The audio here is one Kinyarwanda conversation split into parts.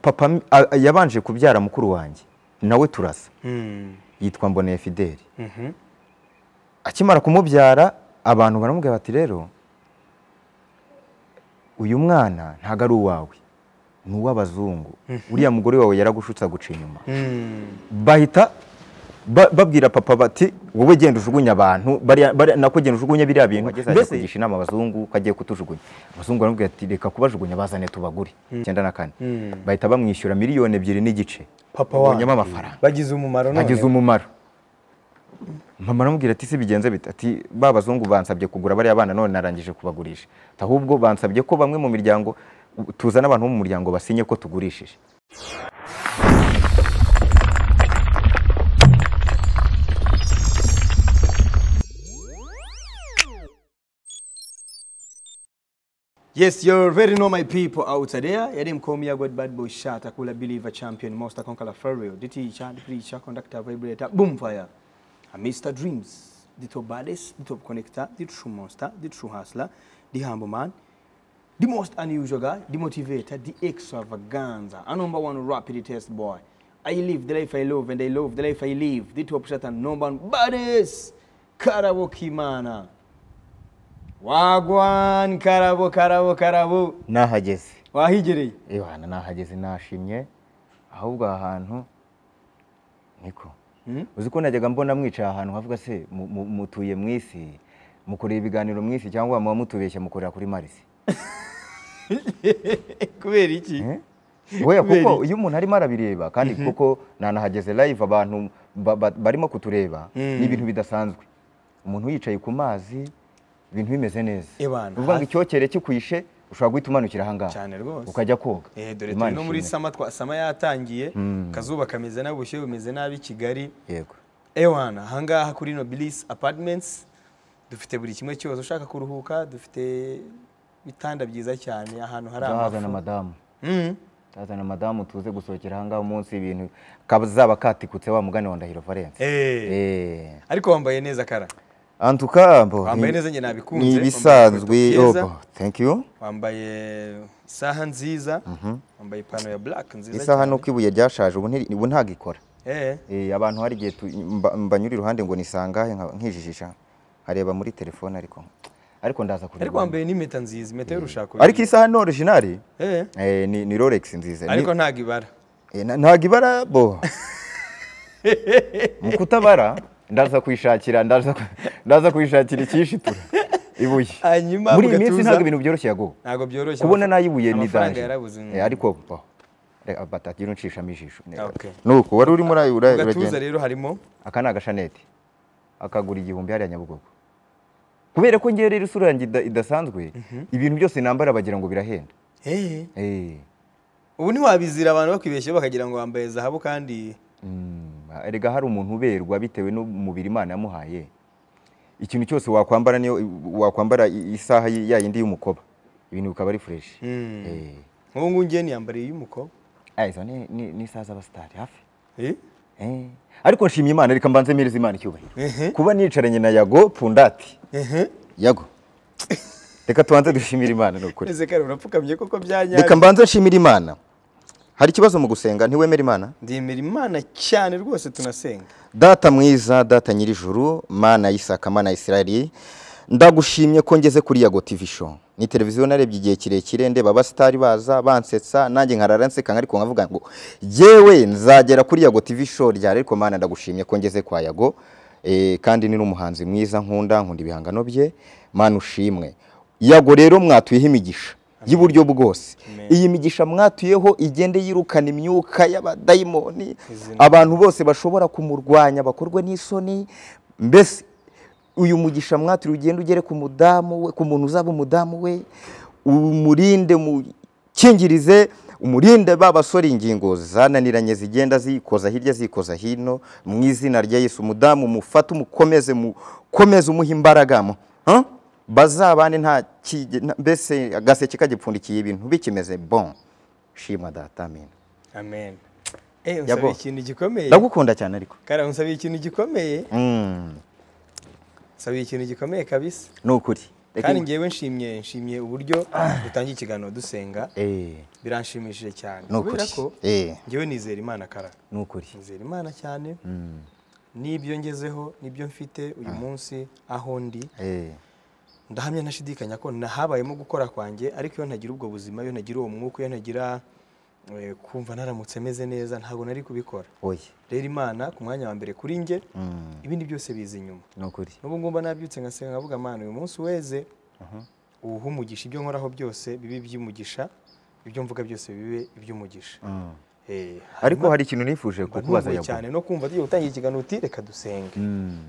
papa a- yabanje kubyara mukuru wanjye nawe turasa yitwa mboneye fideli akimara kumubyara abantu baramubwira bati rero uyu mwana ntabwo ari uwawe ni uw'abazungu uriya mugore wawe yaragushutse aguca inyuma bahita ba- babwira papa bati wowe genda ujugunye abantu bariya- bariya- nako genda ujugunye biriya bintu Wageze ajya mbese kugisha kugisha inama abazungu ko agiye kutujugunya abazungu baramubwira ati reka kubajugunya bazane tubagure icyenda na kane bahita bamwishyura miliyoni ebyiri n'igice papa Yabonyemo wanjye amafaranga bagize umumaro none agize umumaro mama aramubwira ati si bigenze bite ati ba bazungu bansabye kugura bariya bana none narangije kubagurisha Ati, ahubwo bansabye ko bamwe mu miryango tuzana abantu bo mu muryango basinye ko tugurishije Yes, you already know my people out there. Yadim Komi God Bad Boy Shot, Akula Believer Champion, Master Conqueror Pharaoh, the teacher, the preacher, conductor, vibrator, boomfire. A Mr. Dreams, the top baddest, the top connector, the true monster, the true hustler, the humble man, the most unusual guy, the motivator, the extravaganza, a number one rapid test boy. I live the life I love and I love the life I live. The top shot and number one baddest, Karawoki Mana. Wagwan, karabo, karabo, karabo. nahageze wahigereye ihana nahageze nashimye ahubwo aha hantu niko uzi ko najyaga mbona mwicaye ahantu havuga se mu- mu- mutuye mu isi mukoreye ibiganiro mu isi cyangwa muba mutubeshya mukorera kuri marisi kubera iki Oya Kubera kuko iyo umuntu arimo arabireba kandi kuko nanahageze live abantu ba- ba- barimo kutureba Mm. ni ibintu bidasanzwe umuntu yicaye ku mazi ibintu bimeze neza Eh bana, uvuga ngo hafi- icyokere kikwishe ushobora guhita umanukira ahangaha cyane rwose ukajya koga eh dore Imana turi no muri ishimwe. sama twa sama yatangiye Mm. kazuba kameze nabi ubushyuhe bumeze nabi kigali yego ewana ahangaha kuri nobilis apartments dufite buri kimwe cyose ushaka kuruhuka dufite ibitanda byiza cyane ahantu hari ndahazana amafu madamu Mm. ndahazana madamu tuze gusohokera ahangaha umunsi ibintu kazaba katikutse wa mugani wa ndahiro valence Eh, Eh. ariko wambaye neza kara antuka mbo Wambaye ni- neza njye nabikunze, ni wambaye ibisanzwe inkweto byiza. yobo thank you wambaye isaha nziza wambaye ipantaro ya black nziza isaha cyane. nuko ibuye ryashaje ubu ntiri- ubu ntabwo ikora eh Eh, abantu hari igihe tu- mba- mbanyura iruhande ngo nisangahe nka- nkijijisha nkareba muri telefone ariko ariko ndaza ariko kubibona wambaye n'impeta nziza impeta y'urushako ariko isaha ni originali eh Eh, ni ni rolex nziza Ni- ariko ntago ibara eh, na- ntabwo ibara bo mu kutabara ndaza kuyishakira ndaza ku- ndaza kuyishakira icyishitura ibuye Hanyuma muri iyi mugatuza- minsi ntabwo ibintu byoroshye yago ntabwo byoroshye kubona nayibuye ni amafaranga danje yarabuze Eh, ariko bo Reka, batagira unshishamo ijisho Okay. nuko wari urimo urayi- urayi- uragenda gatuza rero harimo aka ni agashanete akagura igihumbi hariya nyabugogo kubera ko ngewe rero isura yanjye ida- idasanzwe ibintu byose nambara bagira ngo birahenda eh Eh, ubu ntiwabizira abantu bakwibeshyeho bakagira ngo wambaye zahabu kandi mm, erega hari umuntu uberwa bitewe n'umubiri imana yamuhaye ikintu cyose wakwambara niyo wakwambara i- isaha y- ya yindi y'umukoba ibintu bikaba ari fureshi Mm. Eh. nk'ubu ngubu ngiye niyambariye iy'umukobwa Ah, izo ni- ni ni isaha z'abasitari hafi eh Eh, ariko nshimye imana reka mbanze mpereze imana icyubahiro Ehe. kuba nicaranye na yago pundati ehe yago reka tubanze dushimire imana ni ukuri ese kare urapfukamye koko reka byanyabyo mbanze nshimire imana hari ikibazo mu gusenga ntiwemera imana ndemera imana cyane rwose tunasenga data mwiza data nyir'ijuru mana y'isaka mana y'isirayeli ndagushimye ko ngeze kuri yago tv show ni televiziyo narebye igihe kirekire ndeba abasitari baza bansetsa nanjye nkarara nseka ariko nkavuga ngo yewe nzagera kuri yago tv show ryari ariko mana ndagushimye ko ngeze kwa yago Eh, kandi ni n'umuhanzi mwiza nkunda nkunda ibihangano bye mana ushimwe yago rero mwatuyeho imigisha y'uburyo bwose iyi migisha mwatuyeho igende yirukana imyuka y'abadayimoni Izina abantu bose bashobora kumurwanya bakorwe n'isoni mbese uyu mugisha mwatiri ugenda ugere ku mudamu we ku muntu uzaba umudamu we umurinde umukingirize umurinde ba basore ingingo zananiranye zigenda zikoza hirya zikoza hino mu izina rya yesu umudamu mufate umukomeze mukomeze umuhe imbaraga mu- Huh? bazabane nta kige- nta- mbese agaseke kagipfundikiye ibintu bikimeze bon shimwa data amen amen eh Yabo. unsabiye ikintu gikomeye ndagukunda cyane ariko kara unsabiye ikintu gikomeye Mm, unsabiye ikintu gikomeye kabisa ni ukuri kandi ngewe nshimye nshimye uburyo dutangiye ikiganiro dusenga eh biranshimishije cyane ni ukuri kubera ko eh ngewe nizera imana kara ni ukuri nizera imana cyane Mm. n'ibyo ngezeho n'ibyo mfite uyu munsi aho ndi eh ndahamya ntashidikanya ko nahabayemo gukora kwanjye ariko iyo ntagira ubwo buzima iyo ntagira uwo mwuka iyo ntagira eh, kumva naramutse meze neza ntabwo nari kubikora oya rero imana ku mwanya wa mbere kuri njye Mm. ibindi byose biza inyuma ni ukuri n'ubu ngumba nabyutse ngasenga nkavuga amana uyu munsi weze uwuhe umugisha ibyo nkoraho byose bibe iby'umugisha ibyo mvuga byose bibe iby'umugisha Mm. Eh, ariko hanyuma hari ikintu nifuje mba kukubaza ntunguwe yabwo cyane no kumva tugiye gutangira ikiganiro uti reka dusenge Mm.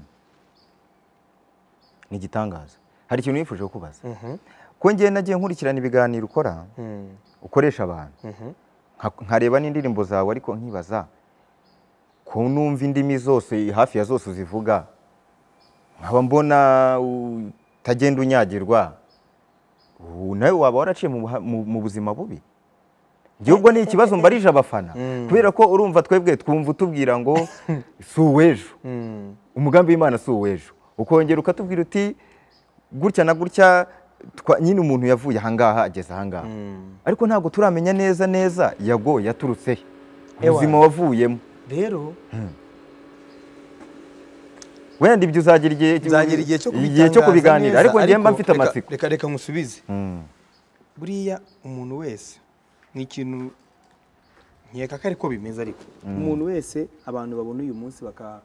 ni igitangaza hari ikintu nifuje kukubaza Mhm, ko ngewe nagiye nkurikirana ibiganiro ukora mhm, ukoresha abantu mhm. nka- nkareba n'indirimbo zawe ariko nkibaza ko numva indimi zose hafi ya zose uzivuga nkaba mbona utagenda unyagirwa ubu nawe waba waraciye mu buha- mu mu buzima bubi giubwo ni ikibazo mbarije abafana Mm. kubera ko urumva twebwe twumva utubwira ngo si uw'ejo Mm. umugambi w'imana si uw'ejo ukongera ukatubwira uti gutya na gutya twa- nyine umuntu yavuye ahangaha ageze ahangaha Mm. ariko ntabwo turamenya neza neza yago yaturutse he Ewa. ubuzima wavuyemo rero wenda ibyo uzagira igihe nzagira igihe cyo igihe cyo kubitangaza kubiganira neza, ariko ngiye mba mfite reka- amatsiko reka reka musubize Mm, buriya umuntu wese ni ikintu nkeka ko ariko bimeze ariko umuntu wese abantu babona uyu munsi baka-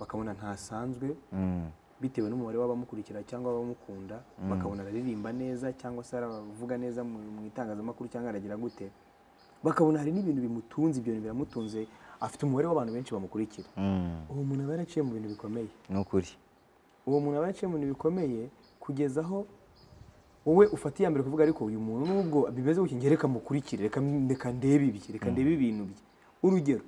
bakabona ntasanzwe mm, bitewe n'umubare w'abamukurikira cyangwa abamukunda bakabona araririmba neza cyangwa se aravuga neza mu mu itangazamakuru cyangwa aragira gute bakabona hari n'ibintu bimutunze ibyo bintu biramutunze afite umubare w'abantu benshi bamukurikira mm, uwo muntu aba yaraciye mu bintu bikomeye ni ukuri uwo muntu aba yaciye mu bintu bikomeye kugeza aho wowe ufata iya mbere kuvuga ariko uyu muntu nubwo bimeze gutya njye reka mukurikire reka reka ndebe ibye reka ndebe ibintu bye urugero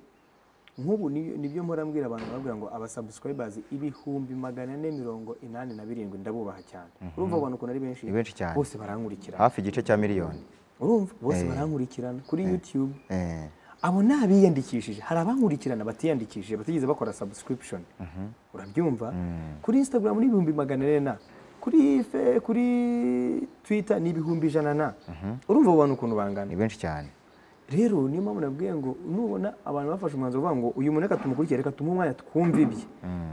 nk'ubu ni- nibyo mpora mbwira abantu babwira ngo abasubscribers ibihumbi magana ane mirongo inani na birindwi ndabubaha cyane urumva abo bantu ukuntu ari benshi Ni benshi cyane. bose barankurikirana hafi igice cya miliyoni urumva bose barankurikirana kuri youtube Eh, abo ni abiyandikishije hari abankurikirana batiyandikishije batigeze bakora subscription urabyumva kuri instagram ni ibihumbi magana ane na kuri fe kuri twitter ni ibihumbi ijana na urumva abo bantu ukuntu bangana ni benshi cyane rero niyo mpamvu nabwiye ngo nubona abantu bafashe umwanzuro uvuga ngo uyu muntu reka tumukurikire reka tumuhe umwanya twumve ibye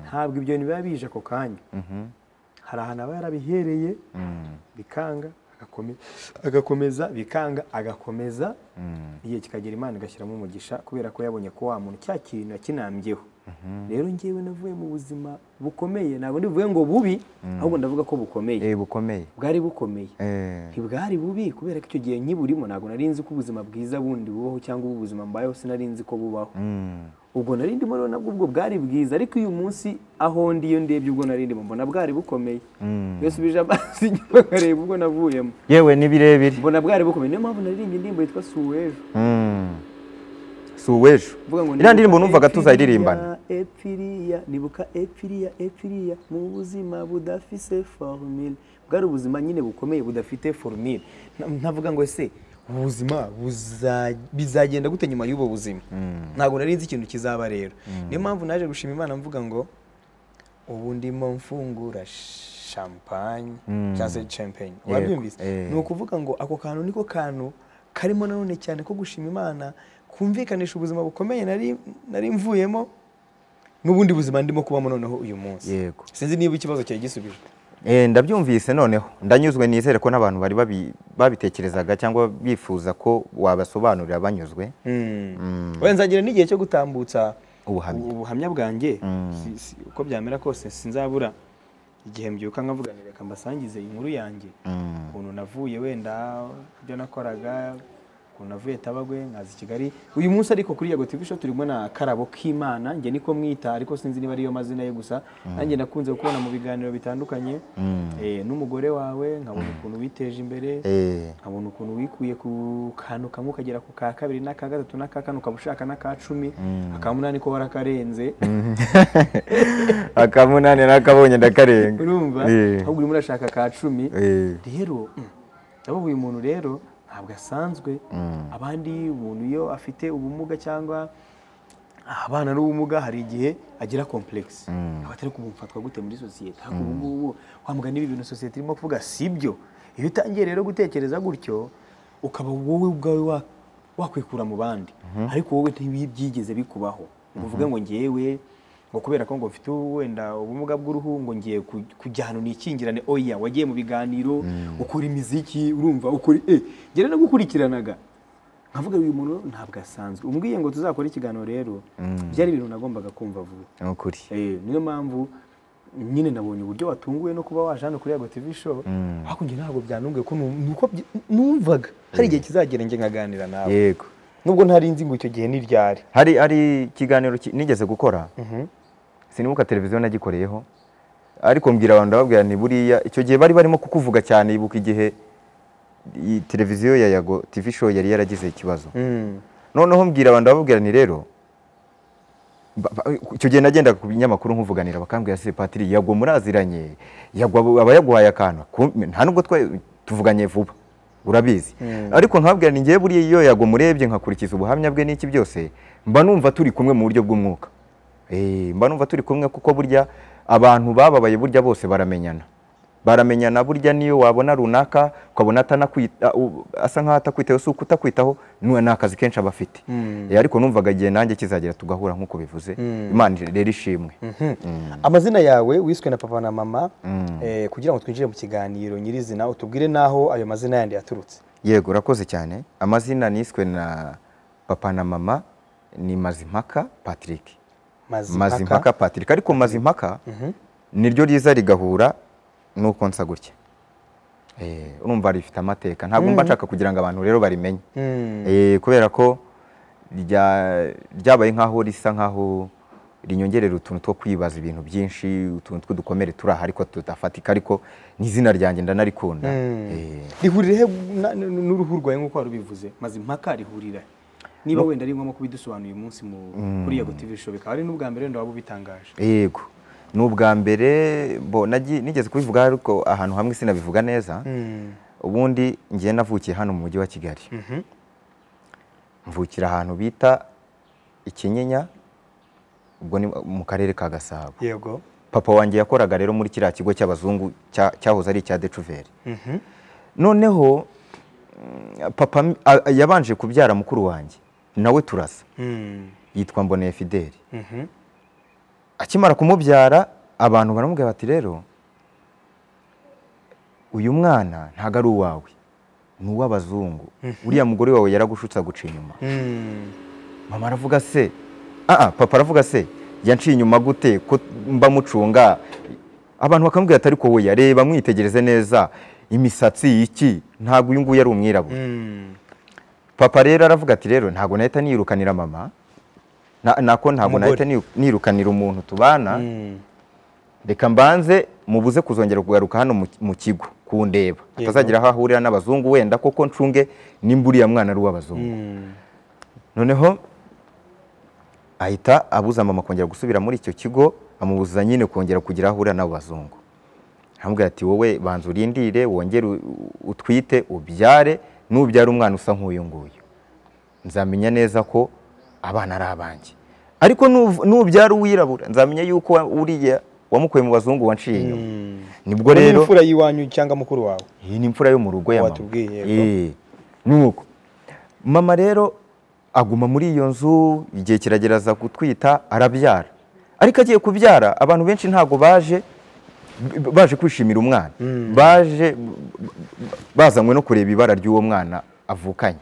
ntabwo ibyo bintu biba bije ako kanya Mhm, hari ahantu aba yarabihereye mm, bikanga agakome- agakomeza bikanga agakomeza mm, igihe kikagera imana igashyiramo umugisha kubera ko yabonye ko wa muntu cya kintu yakinambyeho rero ngewe navuye mu buzima bukomeye ntabwo ndivuge ngo bubi ahubwo ndavuga ko bukomeye eh, bukomeye bwari bukomeye Eh, ntibwari bubi kubera ko icyo gihe nkiburimo ntabwo nari nzi ko ubuzima bwiza bundi bubaho cyangwa ubu buzima mbayeho sinari nzi ko bubaho mm, ubwo nari ndimo rero nabwo ubwo bwari bwiza ariko uyu munsi aho ndi iyo ndebye ubwo nari ndimo mbona bwari bukomeye mm. mbese ubije amazi inyuma nkareba ubwo navuyemo yewe ni birebire mbona bwari bukomeye niyo mpamvu naririmbye indirimbo yitwa suwejo Mm. si uw'ejo Vuga ngo iriya ndirimbo nibuka numvaga epfiriya, tuzayiririmbana epfiriya nibuka epfiriya epfiriya mu buzima budafise formule bwari ubuzima nyine bukomeye budafite formule Na- ntavuga ngo ese ubu buzima buza- bizagenda gute nyuma y'ubu buzima ntabwo nari nzi ikintu kizaba rero niyo mpamvu naje gushima imana mvuga ngo ubu ndimo mfungura champagne Mm. cyangwa se champagne Yego, urabyumvise eh. ni ukuvuga ngo ako kantu niko kantu karimo nanone cyane ko gushima imana kumvikanisha ubuzima bukomeye nari nari mvuyemo n'ubundi buzima ndimo kubamo noneho uyu munsi Yego. sinzi niba ikibazo cyari gisubijwe Eh, ndabyumvise noneho ndanyuzwe nizere ko n'abantu bari babi- babitekerezaga cyangwa bifuza ko wabasobanurira banyuzwe wenda nzagira n'igihe cyo gutambutsa Ubuhamya. ubu- ubuhamya bwanjye Si- si- uko byamera kose sinzabura igihe mbyuka nkavuga nti reka mbasangize inkuru yanjye Mm. ukuntu navuye wenda ibyo nakoraga ukuntu navuye tabagwe nkaza i kigali uyu munsi ariko kuri yago tv show turimo na karabo k'imana njye niko mwita ariko sinzi niba ariyo mazina ye gusa nanjye nakunze kubona mu biganiro bitandukanye eh, n'umugore wawe nkabona ukuntu witeje imbere Eh, nkabona ukuntu wikuye ku kantu kamwe ukagera ku ka kabiri n'aka gatatu n'aka kane ukaba ushaka n'aka cumi akamunani ko warakarenze akamunani nakabonye ndakarenga urumva Eh, ahubwo urimo urashaka ka cumi eh, rero mm, ndabona uyu muntu rero ntabwo asanzwe abandi umuntu iyo afite ubumuga cyangwa abana n'ubumuga hari igihe agira complex abatari kumfatwa gute muri sosiyete ariko ubu ngubu wamugana ibi bintu sosiyete irimo kuvuga sibyo iyo utangiye rero gutekereza gutyo ukaba wowe ubwawe wa- wakwikura mu bandi ariko wowe ntibyigeze bikubaho ngo uvuge ngo ngewe ngo kubera ko ngo mfite wenda ubumuga bw'uruhu ngo ngiye ku- kujya ahantu nikingirane oya wagiye mu biganiro ukora imiziki urumva ukora eh njye rero nagukurikiranaga nkavuga uyu muntu ntabwo asanzwe umbwiye ngo tuzakore ikiganiro rero byari ibintu nagombaga kumva vuba ni ukuri Eh, niyo mpamvu nyine nabonye uburyo watunguwe no kuba waje hano kuri Yago TV show ariko njye ntabwo byanunguye ko nu- nuko byi- numvaga hari igihe kizagera njye nkaganira nawe yego nubwo ntari nzi ngo icyo gihe ni ryari hari hari ikiganiro ki- nigeze gukora sinibuka televiziyo nagikoreyeho ariko mbwira abantu ndababwira ni buriya icyo gihe bari barimo kukuvuga cyane ibuka igihe iyi televiziyo ya yago tv show yari yaragize ikibazo noneho mbwira abantu ndababwira ni rero ba- ba- icyo gihe nagendaga ku binyamakuru nkuvuganira bakambwira se patiri yagwa muraziranye yagwa abo- abayaguhaye akantu Ku- nta nubwo twa- tuvuganye vuba urabizi ariko nkabwira ni ngewe buriya iyo yagwa murebye nkakurikiza ubuhamya bwe n'iki byose mba numva turi kumwe mu buryo bw'umwuka Eh, mba numva turi kumwe kuko burya abantu bababaye burya bose baramenyana baramenyana burya niyo wabona runaka ukabona atanakwita u- asa nkaho atakwitaho si uko utakwitaho nu- ni akazi kenshi aba afite Eh, ariko numvaga igihe nanjye kizagera tugahura nk'uko bivuze imana rero ishimwe amazina yawe wiswe na papa na mama eh, kugira ngo twinjire mu kiganiro nyirizina utubwire n'aho ayo mazina yandi yaturutse yego urakoze cyane amazina niswe na papa na mama ni mazimpaka patrick mazimpaka patrick ariko mazimpaka niryo riza rigahura n'uko nsa gutya Eh, urumva rifite amateka ntabwo mba nshaka kugira ngo abantu rero barimenye Mm. Eh, kubera ko rya- ryabaye nk'aho risa nk'aho rinyongerera utuntu two kwibaza ibintu byinshi utuntu tw'udukomere turi aha ariko tudafatika ariko ni izina ryanjye ndanarikunda Eh, rihurira he na- n- n- n'uruhu rwawe nk'uko wari ubivuze maze impaka rihurira he? niba wenda ari ngombwa kubidusobanuye uyu munsi mu kuri yago tv show bikaba ari n'ubwa mbere wenda waba ubitangaje yego ni ubwa mbere bo nagi- nigeze kubivuga ariko ahantu hamwe sinabivuga neza ubundi ngiye navukiye hano mu mujyi wa kigali mvukira ahantu bita ikinyinya ubwo ni mu karere ka gasabo yego papa wanjye yakoraga rero muri kiriya kigo cy'abazungu cya- cyahoze ari icya decuveri noneho mm, papa m- a- a- yabanje kubyara mukuru wanjye nawe turasa yitwa mboneye fideli akimara kumubyara abantu baramubwira bati rero uyu mwana ntabwo ari uwawe ni uw'abazungu uriya mugore wawe yaragushutse aguca inyuma mama aravuga se ah ah, papa aravuga se yanciye inyuma gute ko mba mucunga abantu bakamubwira ati ariko we yareba mwitegereze neza imisatsi iki ntabwo uyu nguyu ari umwirabura papa rero aravuga ati rero ntabwo nahita nirukanira mama Na- nako ntabwo nahita Umugore. niru- nirukanira umuntu tubana reka mbanze mubuze kuzongera kugaruka hano mu- mu kigo kundeba Yego. atazagira aho ahurira n'abazungu wenda koko ncunge nimba uriya mwana ari uw'abazungu noneho ahita abuza mama kongera gusubira muri icyo kigo amubuza nyine kongera kugira aho ahurira n'abo bazungu aramubwira ati wowe banza urindire wongere u- utwite ubyare nubyara umwana usa nk'uyu nguyu nzamenya neza ko abana ari abanjye ariko nuv- nubyara uwirabura nzamenya yuko wa- uriya wamukuye mu bazungu wanciye inyuma nibwo Ubu ni rero imfura y'Iwanyu cyangwa mukuru wawe iyi ni imfura yo mu rugo ya mama Watubwiye, yego. Eh, nuko mama rero aguma muri iyo nzu igihe kiragereza gutwita arabyara ariko agiye kubyara abantu benshi ntabwo baje b- baje kwishimira umwana baje b- b- bazanywe no kureba ibara ry'uwo mwana avukanye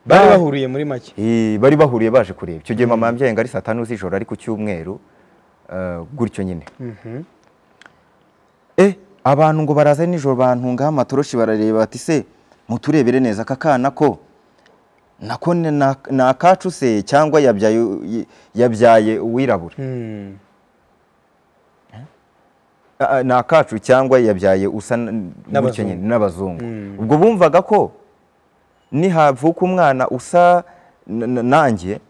bari Ba- bahuriye muri make Eh, bari bahuriye baje kureba icyo gihe mama yambyaye ngo ari saa tanu z'ijoro ari ku cyumweru eh, gutyo nyine Eh, abantu ngo baraza nijoro bantungaho amatoroshi barareba bati se muturebere neza aka kana ko nako ni na- ni akacu se cyangwa yabyaye yabyaye uwirabura Mm. Ah, ah, ni akacu cyangwa yabyaye usa n- N'abazungu. gutyo nyine n'abazungu ubwo bumvaga ko nihavuka umwana usa n- n- nanjye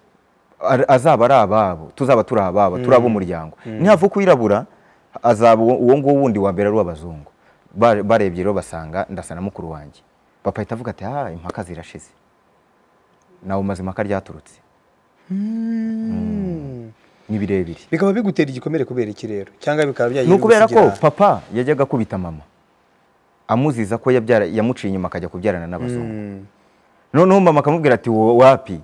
ar- azaba ari ababo tuzaba turi ababo turi ab'umuryango nihavuka uwirabura azaba uwo uwo nguwo wundi wa mbere ari uw'abazungu Ba- barebye rero basanga ndasa na mukuru wanjye papa ahita avuga ati ah impaka zirashize nawe mazima ko ryaturutse Mm. ni birebire bikaba bigutera igikomere kubera iki rero cyangwa bikaba byagiye ni ukubera ko bigusigira- papa yajyaga akubita mama amuziza ko yabyara- yamuciye inyuma akajya kubyarana n'abazungu Mm. noneho mama akamubwira ati "Wo- wapi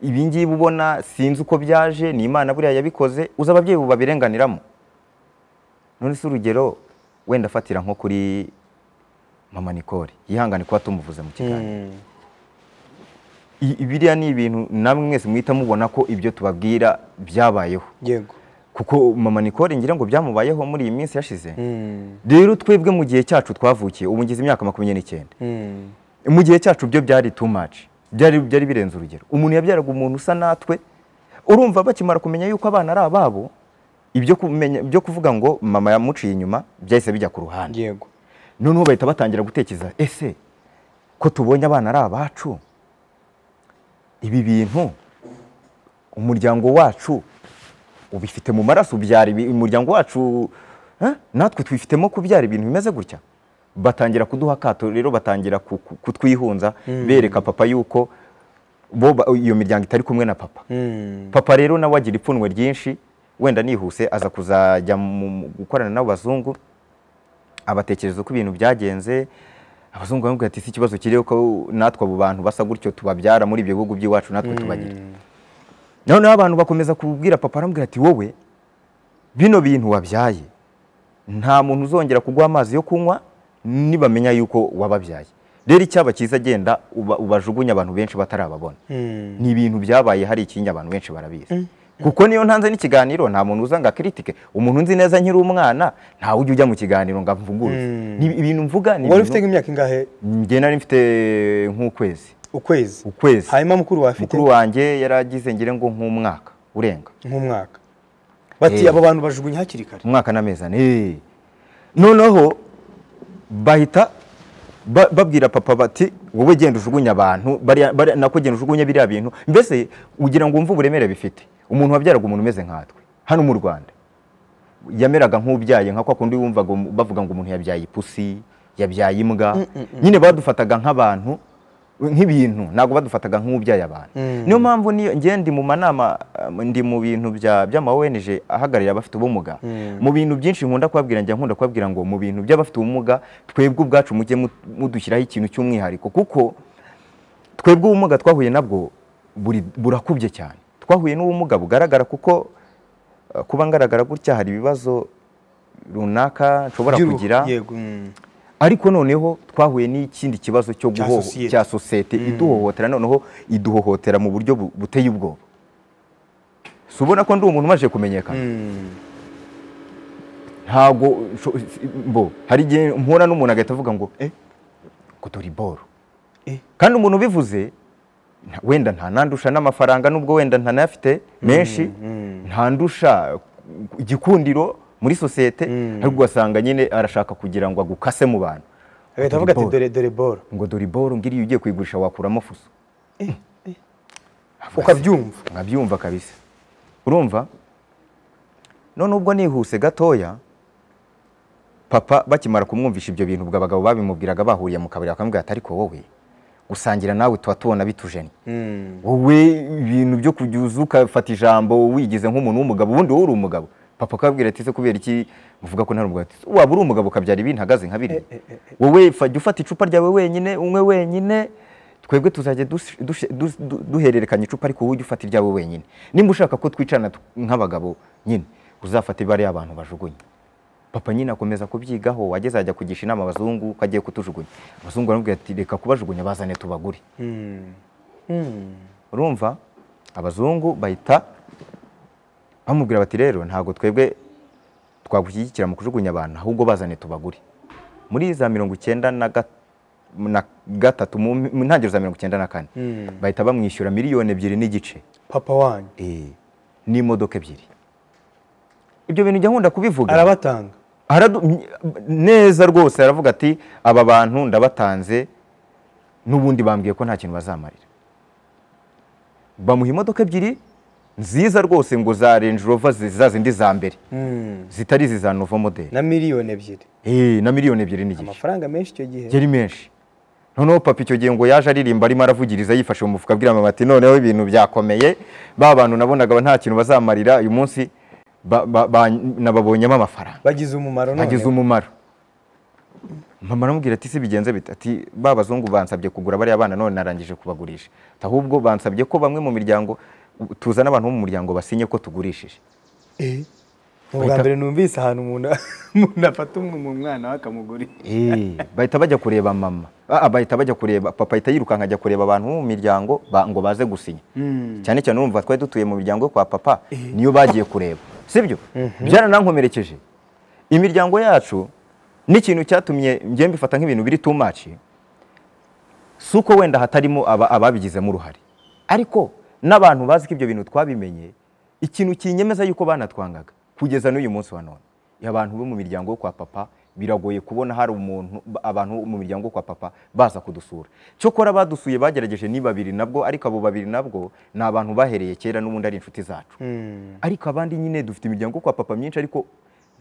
ibi ngibi ubona sinzi uko byaje ni imana buriya yabikoze uzi ababyeyi ubu babirenganiramo none se urugero wenda afatira nko kuri mama Nicole yihangane kuba tumuvuze mu kiganiro Mm. I- biriya ni ibintu namwe mwese muhita mubona ko ibyo tubabwira byabayeho yego kuko mama Nicole ngira ngo byamubayeho muri iyi minsi yashize Mm. rero twebwe mu gihe cyacu twavukiye ubu ngize imyaka makumyabiri n'icyenda Mm. mu gihe cyacu byo byari too much byari byari birenze urugero umuntu yabyaraga umuntu usa natwe urumva bakimara kumenya yuko abana ari ababo ibyo kumenya byo kuvuga ngo mama yamuciye inyuma byahise bijya ku ruhande yego noneho bahita batangira gutekereza ese ko tubonye abana ari abacu ibi bintu umuryango wacu ubifite mu maraso ubyara ibi- umuryango wacu eh, natwe twifitemo kubyara ibintu bimeze gutya batangira kuduha akato rero batangira ku- ku- kutwihunza bereka papa yuko bo ba- iyo miryango itari kumwe na papa Mm. papa rero nawe agira ipfunwe ryinshi wenda nihuse aza kuzajya mu- mu gukorana n'abazungu abatekereza uko ibintu byagenze abazungu bamubwira ati si ikibazo kiriho ko natwe abo bantu basa gutyo tubabyara muri ibyo bihugu by'iwacu natwe tubagira noneho abantu bakomeza kubwira papa aramubwira ati wowe bino bintu wabyaye nta muntu uzongera kuguha amazi yo kunywa nibamenya yuko wababyaye rero icyaba cyiza genda uba- ubajugunye abantu benshi batarababona Mm. ni ibintu byabaye hari ikinya abantu benshi barabizi kuko niyo ntanze n'ikiganiro nta muntu uza ngo akiritike umuntu nzi neza nkiri umwana ntawe ujya ujya mu kiganiro ngo amvuguruze Mm. Ni ibintu mvuga ni wari ufite ibintu nk'imyaka ingahe njye nari mfite nk'ukwezi ukwezi ukwezi hanyuma mukuru wawe afite mukuru wanjye yaragize ngire ngo nk'umwaka urenga nk'umwaka bati Eh. abo bantu bajugunya hakiri kare umwaka n'amezi ane Eh. noneho bahita ba- babwira papa bati wowe genda ujugunye abantu bariya- bariya- nako genda ujugunye biriya bintu mbese ugira ngo wumve uburemere bifite umuntu wabyaraga umuntu umeze nkatwe hano mu rwanda yameraga nk'ubyaye nka kwa kundi wumvaga um- bavuga ngo umuntu yabyaye ipusi yabyaye imbwa nyine badufataga nk'abantu nk'ibintu ntabwo badufataga nk'ubyaye abantu niyo mpamvu niyo ngiye ndi mu manama eh, ndi mu bintu bya- by'ama ONG ahagararira abafite ubumuga mu bintu byinshi nkunda kubabwira njya nkunda kubabwira ngo mu bintu by'abafite ubumuga twebwe ubwacu mujye mu- mudushyiraho ikintu cy'umwihariko kuko twebwe ubumuga twahuye nabwo buri- burakubye cyane twahuye n'ubumuga bugaragara kuko eh, kuba ngaragara gutya hari ibibazo runaka nshobora By'uruhu, kugira yego mm. ariko noneho twahuye n'ikindi kibazo cyo Cya guhoho societe. cya sosiyete iduhohotera noneho iduhohotera mu buryo bu- buteye ubwoba si ubona ko ndi umuntu umaze kumenyekana Mm. ntago sho- mbo hari igihe mpura n'umuntu agahita avuga ngo eh kutura iboro Eh. kandi umuntu ubivuze nta- wenda ntanandusha n'amafaranga nubwo wenda ntanayafite menshi ntandusha igikundiro muri sosiyete ariko ugasanga nyine arashaka kugira ngo agukase mu bantu agahita avuga ati Ball. dore dore boro ngo dore iboro ngiriya ugiye kuyigurisha wakuramo fuso Avuga se. ukabyumva nkabyumva kabisa urumva none ubwo nihuse gatoya papa bakimara kumwumvisha ibyo bintu ubwo abagabo babimubwiraga bahuriye mu kabari bakamubwira ati ariko wowe gusangira nawe tuba tubona bitujeni Mm. wowe ibintu byo kujya uza ugafata ijambo wigize nk'umuntu w'umugabo ubundi wowe uri umugabo papa akabwira ati ese kubera iki muvuga ko ntari umugabo Ati, waba uri umugabo ukabyara ibintu ahagaze nka biriya wowe fa- jya ufata icupa ryawe wenyine unywe wenyine twebwe tuzajya dus- dus- dus- du- duhererekanya icupa ariko wowe ujye ufata iryawe wenyine nimba ushaka ko twicarana tu- nk'abagabo nyine uzafate bariya abantu bajugunye papa nyine akomeza kubyigaho wageze ajya kugisha inama abazungu ko agiye kutujugunya abazungu baramubwira ati reka kubajugunya bazane tubagure Mm. Mm. urumva abazungu bahita bamubwira bati rero ntabwo twebwe twagushyigikira mu kujugunya abantu ahubwo bazane tubagure muri za mirongo icyenda na ga- na gatatu mu mu ntangiriro za mirongo icyenda na kane Mm. bahita bamwishyura miliyoni ebyiri n'igice papa wanyu Eh, n'imodoka ebyiri ibyo bintu njya nkunda kubivuga arabatanga Aradu- mye- neza rwose aravuga ati aba bantu ndabatanze n'ubundi bambwiye ko nta kintu bazamarira bamuha imodoka ebyiri nziza rwose ngo za Range Rover zi- za zindi za mbere Mm. zitari izi za Nova model na miliyoni ebyiri Eh, na miliyoni ebyiri n'igice amafaranga menshi icyo gihe yari menshi noneho papa icyo gihe ngo yaje aririmba arimo aravugiriza yifashe mu mufuka abwira mama ati noneho ibintu byakomeye ba bantu nabonaga nta kintu bazamarira uyu munsi ba- ba- ba- nababonyemo amafaranga bagize umumaro none. agize umumaro mama aramubwira ati si bigenze bite ati ba bazungu bansabye kugura bariya bana none narangije kubagurisha ahubwo bansabye ko bamwe mu miryango tuzana abantu bo mu muryango basinye ko tugurishije Eh, ni ubwa mbere numvise ahantu umuntu umuntu afata umwe mu mwana we akamugura Eh, bahita bajya kureba mama Ah, ah, bahita bajya kureba papa ahita yirukanka ajya kureba abantu bo mu miryango ba- ngo baze gusinya cyane cyane urumva twari dutuye mu miryango yo kwa papa niyo bagiye kureba sibyo byaranankomerekeje imiryango yacu n'ikintu cyatumye njye mbifata nk'ibintu biri too much si uko wenda hatarimo aba- ababigizemo uruhare ariko n'abantu bazi ko ibyo bintu twabimenye ikintu kinyemeza yuko banatwangaga kugeza n'uyu munsi wa none abantu bo mu miryango yo kwa papa biragoye kubona hari umuntu abantu bo mu miryango yo kwa papa baza kudusura cyokora abadusuye bagerageje ni babiri nabwo ariko abo babiri nabwo ni abantu bahereye kera n'ubundi ari inshuti zacu ariko abandi nyine dufite imiryango yo kwa papa myinshi ariko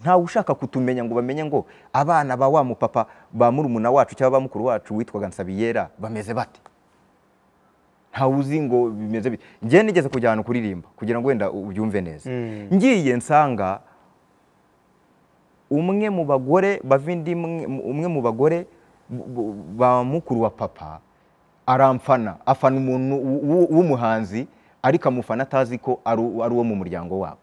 ntawe ushaka kutumenya ngo bamenye ngo abana ba wa mupapa ba murumuna wacu cyangwa ba mukuru wacu witwaga Nsabiyera bameze bate ntawe uzi ngo bimeze bite njyewe nigeze kujya ahantu kuririmba kugira ngo wenda ubyumve neza ngiye nsanga umwe mu bagore bavindi umwe mu bagore bu- bu- ba mukuru wa papa aramfana afana umuntu w- w- w'umuhanzi ariko amufana atazi ko ari u- ari uwo mu muryango wabo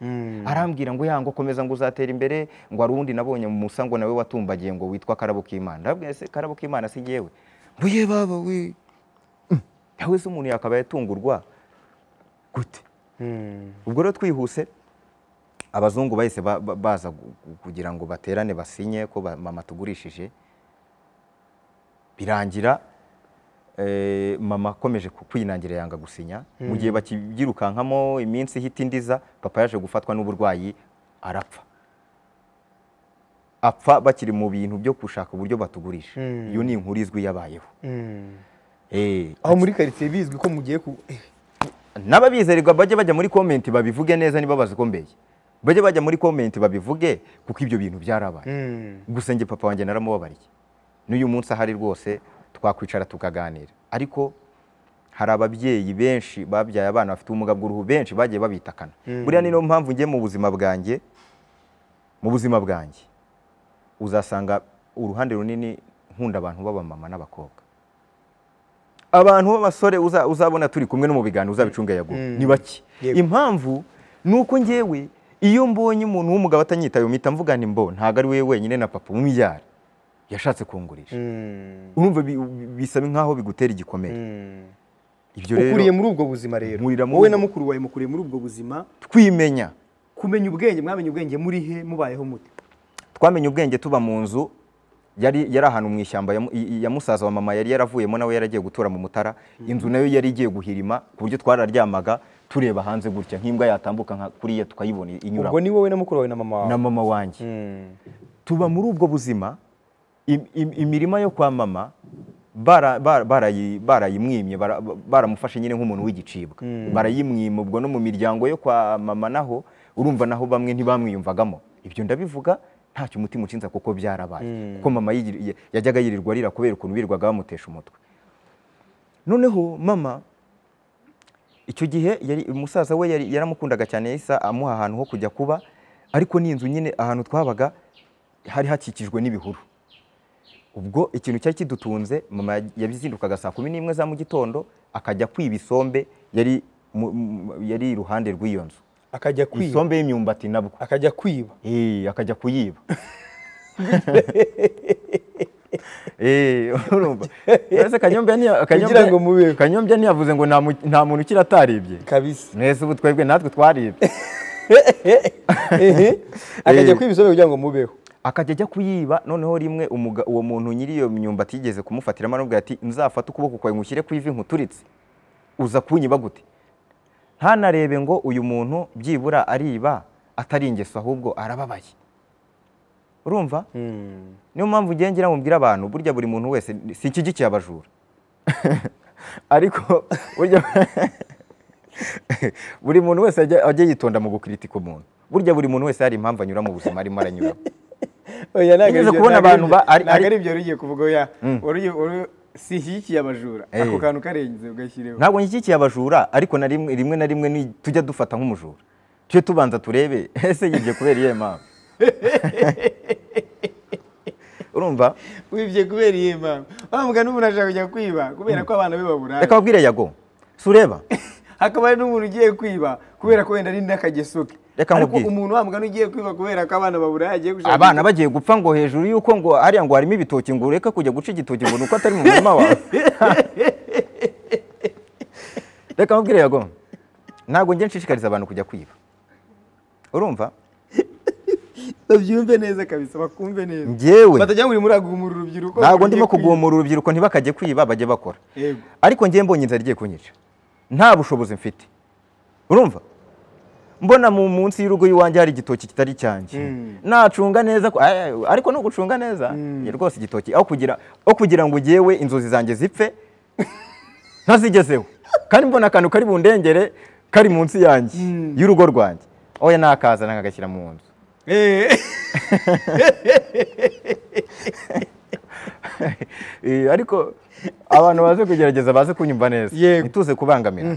arambwira ngo yango komeza ngo uzatera imbere ngo hari uwundi nabonye mu musa ngo nawe watumbagiye ngo witwa karabo k'imana ndabwira se karabo k'imana si jyewe ngo ye baba we nawe se umuntu yakaba yatungurwa gute ubwo rero twihuse abazungu bahise ba- ba- baza gu- gu- kugira ngo baterane basinye ko ba- mama tugurishije birangira eh, mama akomeje ku- kwinangira yanga gusinya mu gihe bakibyirukankamo iminsi ihita indiza papa yaje gufatwa n'uburwayi arapfa apfa bakiri mu bintu byo gushaka uburyo batugurisha iyo ni inkuru izwi yabayeho Eh, aho muri karitsiye bizwi ko mugiye ku eh, n'ababizerwa bajye bajya muri komenti babivuge neza niba bazi ko mbeye bajye bajya muri komenti babivuge kuko ibyo bintu byarabaye gusa njye papa wanjye naramubabariye n'uyu munsi ahari rwose twakwicara tukaganira ariko hari ababyeyi benshi babyaye abana bafite ubumuga bw'uruhu benshi bagiye babitakana buriya ni niyo mpamvu njye mu buzima bwanjye mu buzima bwanjye uzasanga uruhande runini nkunda abantu b'abamama n'abakobwa abantu b'abasore uza- uzabona turi kumwe no mu biganiro uzabicunga yago ni bake Yego. impamvu ni uko njyewe iyo mbonye umuntu w'umugabo atanyitayeho mpita mvuga nti mbo ntabwo ari we wenyine na papa w'umubyara yashatse kungurisha urumva bi- bi- bisaba nk'aho bigutera igikomere ibyo ukuriye rero muri ubwo buzima rero Nkurira muri wowe ubwo- na mukuru wawe mukuriye muri ubwo buzima twimenya kumenya ubwenge mwamenye ubwenge muri he mubayeho mute twamenye ubwenge tuba mu nzu yari yari ahantu mu ishyamba ya mu- i- i- ya musaza wa mama yari yaravuyemo nawe yaragiye gutura mu mutara inzu nayo yari igiye guhirima ku buryo twararyamaga tureba hanze gutya nk'imbwa yatambuka nka kuriya tukayibona ubwo inyura ni wowe na mukuru wawe na mama wawe na mama wanjye Mm. tuba muri ubwo buzima im- im- imirima yo kwa mama bara- bara- barayi- barayimwimye bara- baramufashe nyine nk'umuntu w'igicibwa barayimwima ubwo no mu miryango yo kwa mama naho urumva naho bamwe ntibamwiyumvagamo ibyo ndabivuga ntacyo umutima ucinza kuko byarabaye kuko mama yigir- yajyaga yirirwa arira kubera ukuntu birirwaga bamutesha umutwe noneho mama icyo gihe yari umusaza we yari- yaramukundaga cyane yahise amuha ahantu ho kujya kuba ariko n'inzu nyine ahantu twabaga hari hakikijwe n'ibihuru ubwo ikintu cyari kidutunze mama yaj- yabizindukaga saa kumi n'imwe za mu gitondo akajya kwiba isombe yari mu- mu- yari iruhande rw'iyo nzu akajya kwiba isombe y'imyumbati nabwo akajya kwiba Eh, akajya kuyiba Eh, urumva Ese Kanyombya ntiya- Kugira ngo Kanyombya- mubeho. kanyombya ntiyavuze ngo nta mu- nta muntu ukiri ataribye kabisa mwese ubu twebwe natwe twaribye Ehe. akajya kwiba isobe kugira ngo mubeho akajya ajya kuyiba noneho rimwe umuga- uwo muntu nyiri iyo myumbati yigeze kumufatiramo aramubwira ati nzafate ukuboko kwawe ngushyire ku ivi nkuturitse uza kunyiba gute ntanarebe ngo uyu muntu byibura ariba atari ingeso ahubwo arababaye urumva niyo mpamvu ugenda ngira ngo mbwire abantu burya buri muntu wese sinshyigikiye abajura ariko burya buri muntu wese ajya ajya yitonda mu gukritika umuntu burya buri muntu wese hari impamvu anyura mu buzima arimo aranyuramo oya ntabwo Nigeze ari byo- kubona ntabwo ari abantu byo- ba- ari- ari- ntabwo ari ibyo wari ugiye kuvuga oya wari ugiye- wari- sinshyigikiye abajura Eh. ako kantu karenze ugashyireho ntabwo nshyigikiye abajura ariko na rimwe rimwe na rimwe ni- tujya dufata nk'umujura tujye tubanza turebe ese yibye kubera iyihe mpamvu urumva wibye kubera iyi mpamvu wa mugani umuntu ashaka kujya kwiba kubera ko abana be baburaye reka babwire yago si ureba hakaba hari n'umuntu ugiye kwiba kubera ko wenda ari n'akageso ke Reka ariko nkubwire. umuntu wa mugani ugiye kwiba kubera ko abana baburaye agiye gushaka abana bagiye gupfa ngo hejuru y'uko ngo hariya ngo harimo ibitoki ngo ureke kujya guca igitoki ngo ni uko atari mu murima wawe reka mubwire yago ntabwo njye nshishikariza abantu kujya kwiba urumva babyumve neza kabisa bakumve neza Njyewe. batajya muri muragumura urubyiruko ntabwo ndimo rugiye kwiba. kugumura urubyiruko ntibakajye kwiba bajye bakora Yego. ariko njye mbonye inzara igiye kunyica nta bushobozi mfite urumva mbona mu munsi y'urugo iwanjye hari igitoki kitari cyanjye nacunga neza ko- ay- ay- ariko ni ugucunga neza rwose igitoki aho kugira aho kugira ngo ugewe inzozi zanjye zipfe ntazigezeho kandi mbona akantu kari bundengere kari munsi yanjye y'urugo rwanjye oya nakazana nkagashyira mu nzu Eh. Eh, ariko abantu baze kugerageza baze kunyumva neza Yego. ntituze kubangamira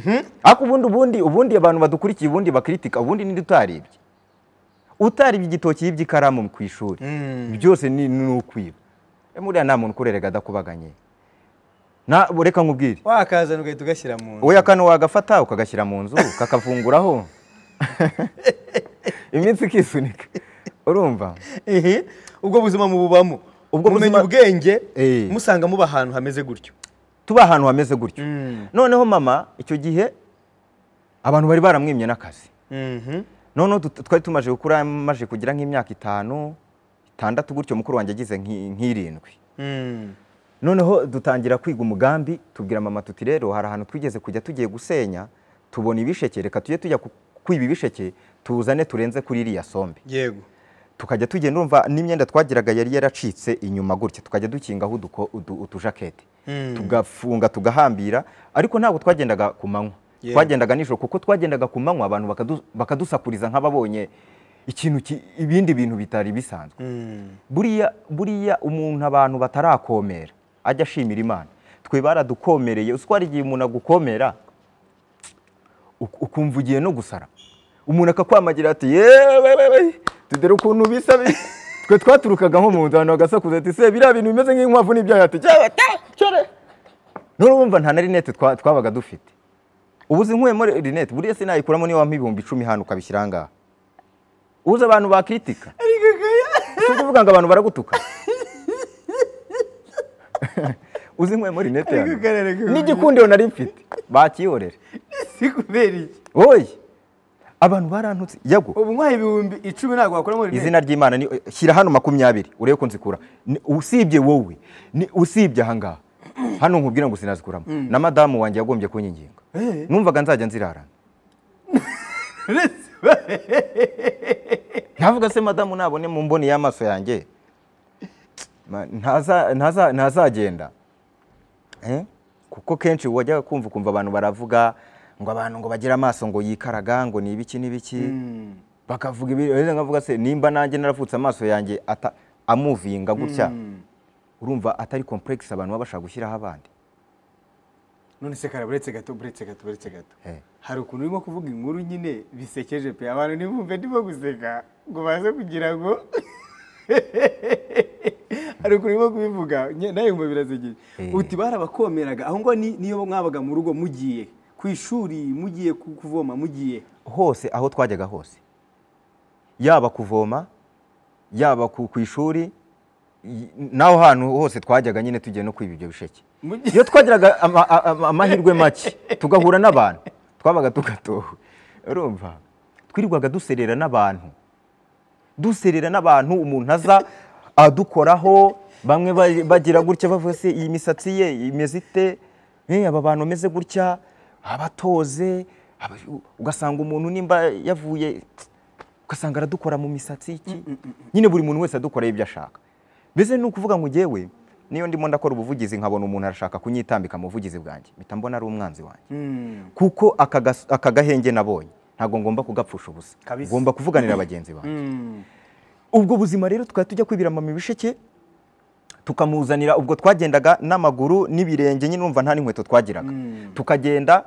ariko ubundi ubundi ubundi abantu badukurikiye ubundi bakritika ubundi ninde utaribye utaribye igitoki yibye ikaramu ku ishuri byose ni ni ukwiba Eh, buriya nta muntu ukurerega adakubaganye na reka nkubwire wakazana ugahita ugashyira mu nzu oya kano wagafata ukagashyira mu nzu kakavunguraho iminsi ikisunika urumva Ehe. ubwo buzima mububamo Ubwo mumenya buzima- ubwenge Eh. musanga muba ahantu hameze gutyo tuba ahantu hameze gutyo noneho mama icyo gihe abantu bari baramwimye n'akazi Mhm. noneho tut- twari tumaze gukura maze kugira nk'imyaka itanu itandatu gutyo mukuru wanjye agize nk'i- nk'irindwi Mm. noneho dutangira kwiga umugambi tubwira mama tuti rero hari ahantu twigeze kujya tugiye gusenya tubona ibisheke reka tujye tujya ku- kwiba ibisheke tuzane turenze kuri iriya sombe yego tukajya tugenda urumva n'imyenda twagiraga yari yaracitse inyuma gutya tukajya dukingaho uduko- udu- utujakete Mm. tugafunga tugahambira ariko ntabwo twagendaga ku manywa Yewe. twagendaga nijoro kuko twagendaga ku manywa abantu bakadu- bakadusakuriza nk'ababonye ikintu ki- ibindi bintu bitari bisanzwe Mm. buriya buriya umuntu abantu batarakomera ajya ashimira imana twe baradukomereye uzi ko hari igihe umuntu agukomera uk- ukumva ugiye no gusara umuntu akakwamagira ati yewewewe tudere ukuntu bisa bi-" twe twaturukaga nko mu nzu abantu bagasakuza ati se biriya bintu bimeze nk'inkwavu n'ibyaha ati "Cyawe, ta, cyore." none urumva nta na rinete twa- twabaga dufite ubu zinkuyemo rinete buriya sinayikuramo niyo wampa ibihumbi icumi hano ukabishyira aha ngaha ubuze abantu bakritika ariko kaya si ukuvuga ngo abantu baragutuka uzi nkwemo rinete Ariko karere k'ubuye. n'igikundiro nari mfite bakiyorera si kubera iki wowe abantu barantutse yago ubu nkwaye ibihumbi icumi ntabwo wakuramo rinete izina ry'imana ni shyira hano makumyabiri urebe ko nzikura Ni- usibye wowe ni- usibye ahangaha hano nkubwira ngo sinazikuramo na madamu wanjye yagombye kunyinginga Eh. numvaga nzajya nzirarana Rinete. ntavuga se madamu nabone mu mboni y'amaso yanjye Ma- ntaza- ntaza- ntazagenda Eh? kuko kenshi wajya kumva ukumva abantu baravuga ngo abantu ngo bagire amaso ngo yikaraga ngo ni ibiki n'ibiki Mm. bakavuga ibi rero nkavuga se nimba nanjye naravutse amaso yanjye ata- amuvinga gutya urumva atari complex abantu baba bashaka gushyiraho abandi none se kara buretse gato buretse gato buretse gato Eh. hari ukuntu urimo kuvuga inkuru nyine bisekeje pe abantu ntibumve ndimo guseka ngo baze kugira ngo hari ukuntu urimo kubivuga nye- nawe yumva birasekeje Eh. uti barabakomeraga aho ngo ni- niyo mwabaga mu rugo mugiye ku ishuri mugiye ku- kuvoma mugiye hose aho twajyaga hose yaba kuvoma yaba ku ku ishuri y- n'aho hantu hose twajyaga nyine tugiye no kwiba ibyo bisheke Mugi- iyo twagiraga ama- a- a- amahirwe make tugahura n'abantu twabaga tugatowe urumva twirirwaga duserera n'abantu duserera n'abantu umuntu aza adukoraho bamwe ba- bagira gutya bavuga se iyi misatsi ye imeze ite Eh, aba bantu bameze gutya abatoze aba- ugasanga umuntu nimba yavuye ugasanga aradukora mu misatsi iki nyine buri muntu wese adukoraho ibyo ashaka mbese ni ukuvuga ngo njyewe niyo ndimo ndakora ubuvugizi nkabona umuntu arashaka kunyitambika mu buvugizi bwanjye mpita mbona ari umwanzi wanjye Mm. kuko aka gas- aka gahenge nabonye ntabwo ngomba kugapfusha ubusa Kabisa. ngomba kuvuganira bagenzi banjye Mm. ubwo buzima rero tukaba tujya kwibira mama ibisheke tukamuzanira ubwo twagendaga n'amaguru n'ibirenge nyine urumva nta n'inkweto twagiraga tukagenda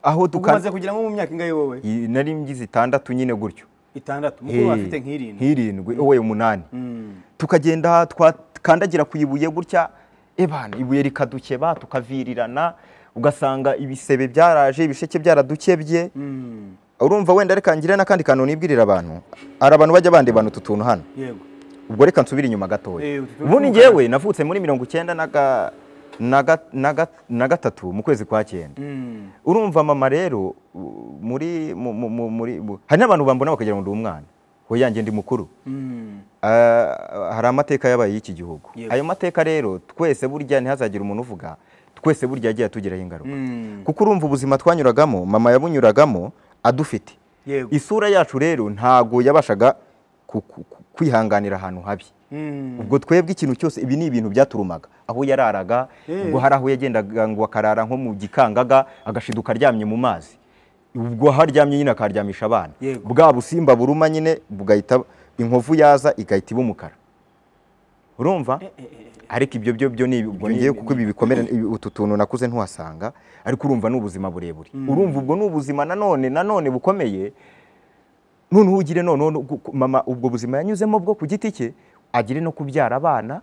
aho ubwo tuka umaze kugira nko mu myaka ingahe wowe I- nari ngize itandatu nyine gutyo itandatu mukuru Hey, afite nk'irindwi nk'irindwi wowe umunani tukagenda twakandagira ku ibuye gutya ebana ibuye rikadukeba tukavirirana ugasanga ibisebe byaraje ibisheke byaradukebye Mm, urumva wenda reka ngire n'akandi kantu nibwirira abantu hari abantu bajya bandebana utu tuntu hano yego ubwo reka nsubire inyuma gatoya Eh, utu tuntu ubundi tw'umukara. ngewe navutse muri mirongo icyenda na ga- na ga- na ga- na gatatu mu kwezi kwa cyenda Mm, urumva mama rero u- muri mu- mu- mu- muri mu- hari n'abantu bambona bakagira ngo ndi umwana we yanjye ndi mukuru mm, Ah, hari amateka yabaye y'iki gihugu Yego. ayo mateka rero twese burya ntihazagire umuntu uvuga twese burya yagiye atugiraho ingaruka mm, kuko urumva ubuzima twanyuragamo mama yabunyuragamo adufite yego isura yacu rero ntago yabashaga ku- ku- ku- kwihanganira ahantu habi Mm, ubwo twebwe ikintu cyose ibi ni ibintu byaturumaga aho yararaga Eh. ubwo hari aho yagendaga ngo akarara nko mu gikangaga agashiduka aryamye mu mazi ubwo haryamye nyine akaryamisha abana Yego. bwa busimba buruma nyine bugahita inkovu yaza igahita iba umukara urumva ariko ibyo byo byo ni ubwo ngewe kuko ibi bikomere ibi- utu tuntu nakuze ntiwasanga ariko urumva ni ubuzima burebure urumva ubwo ni ubuzima nanone nanone bukomeye noneho ugire noneho no gu- ku- mama ubwo buzima yanyuzemo bwo ku giti cye agire no kubyara abana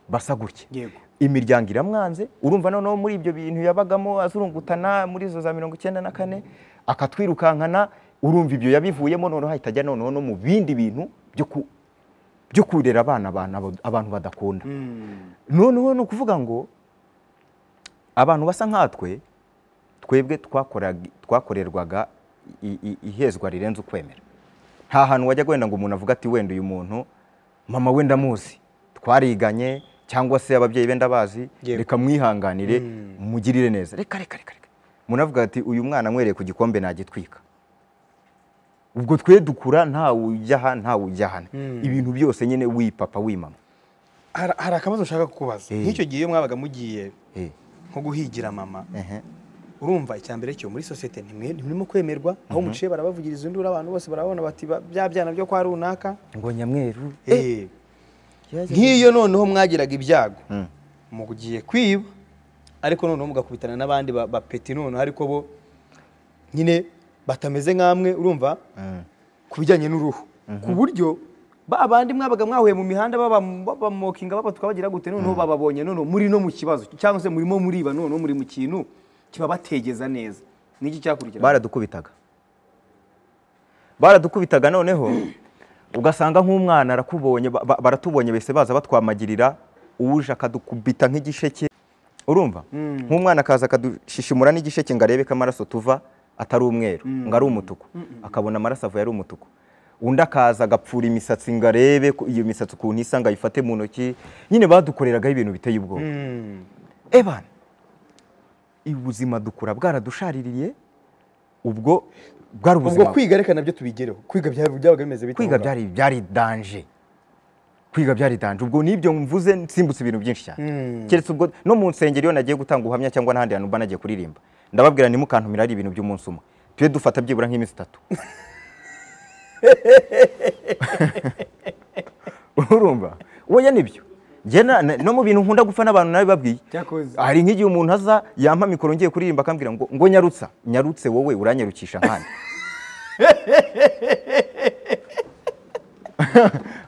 basa gutya yego imiryango iramwanze urumva noneho muri ibyo bintu yabagamo azurungutana muri izo za mirongo icyenda na kane akatwirukankana urumva ibyo yabivuyemo noneho ahita ajya noneho no mu bindi bintu byo ku- byo kurera abana abantu- abantu badakunda Mm, noneho ni ukuvuga ngo abantu basa nkatwe twebwe twakoraga- twakorerwaga i- i- ihezwa rirenze ukwemera nta hantu wajya wenda ngo umuntu avuga ati wenda uyu muntu mama we ndamuzi twariganye cyangwa se ababyeyi be ndabazi Yego. reka mwihanganire mugirire neza reka reka reka reka umuntu avuga ati uyu mwana mwereye ku gikombe nagitwika ubwo twe dukura ntawe ujya aha ntawe ujya hano ibintu byose nyine wipapa wimama hari hari akabazo nshaka kukubaza Eh. nk'icyo gihe iyo mwabaga mugiye Eh, nko guhigira mama ehe. urumva icya mbere cyo muri sosiyete ntimwe ntimurimo kwemerwa aho muciye barabavugiriza induru abantu bose barabona bati ba- bya byana byo kwa runaka ngo nyamweru Eh, nk'iyo noneho mwagiraga ibyago Mm. mugiye kwiba ariko noneho mugakubitana n'abandi ba- bapeti noneho ariko bo nyine batameze nk'amwe urumva Mm. ku bijyanye n'uruhu ku buryo ba bandi mwabaga mwahuye mu mihanda baba- babamokinga babatuka bagira gute noneho bababonye noneho muri no mu kibazo cyangwa se murimo muriba noneho muri mu kintu kibabategeza neza niki cyakurikira baradukubitaga baradukubitaga noneho ugasanga nk'umwana arakubonye ba- ba- baratubonye bese baza batwamagirira uwuje akadukubita nk'igisheke urumva nk'umwana akaza akadushishimura n'igisheke ngo arebe ko amaraso tuva atari umweru ngo ari umutuku akabona amaraso avuye ari umutuku undi akaza agapfura imisatsi ngo arebe ko iyo misatsi ukuntu isa ngo ayifate mu ntoki nyine badukoreragaho ibintu biteye ubwoba Mm. ebana ubuzima dukura bwaradushaririye ubwo bwari ubwo ubuzima kwiga reka nabyo tubigereho kwiga bya- byabaga bimeze bite kwiga aho ngaho? byari byari danje kwiga byari danje ubwo n'ibyo mvuze nsimbutse ibintu byinshi cyane Mm. keretse ubwo no mu nsengero iyo nagiye gutanga ubuhamya cyangwa n'ahandi hantu mba nagiye kuririmba ndababwira ntimukantumira ari ibintu by'umunsi umwe tujye dufata byibura nk'iminsi itatu urumva oya nibyo Njye na- na- no mu bintu nkunda gupfa n'abantu nabibabwiye Cyakoze. hari nk'igihe umuntu aza yampa mikoro ngiye kuririmba akambwira ngo ngo nyarutsa nyarutse wowe uranyarukisha nkandi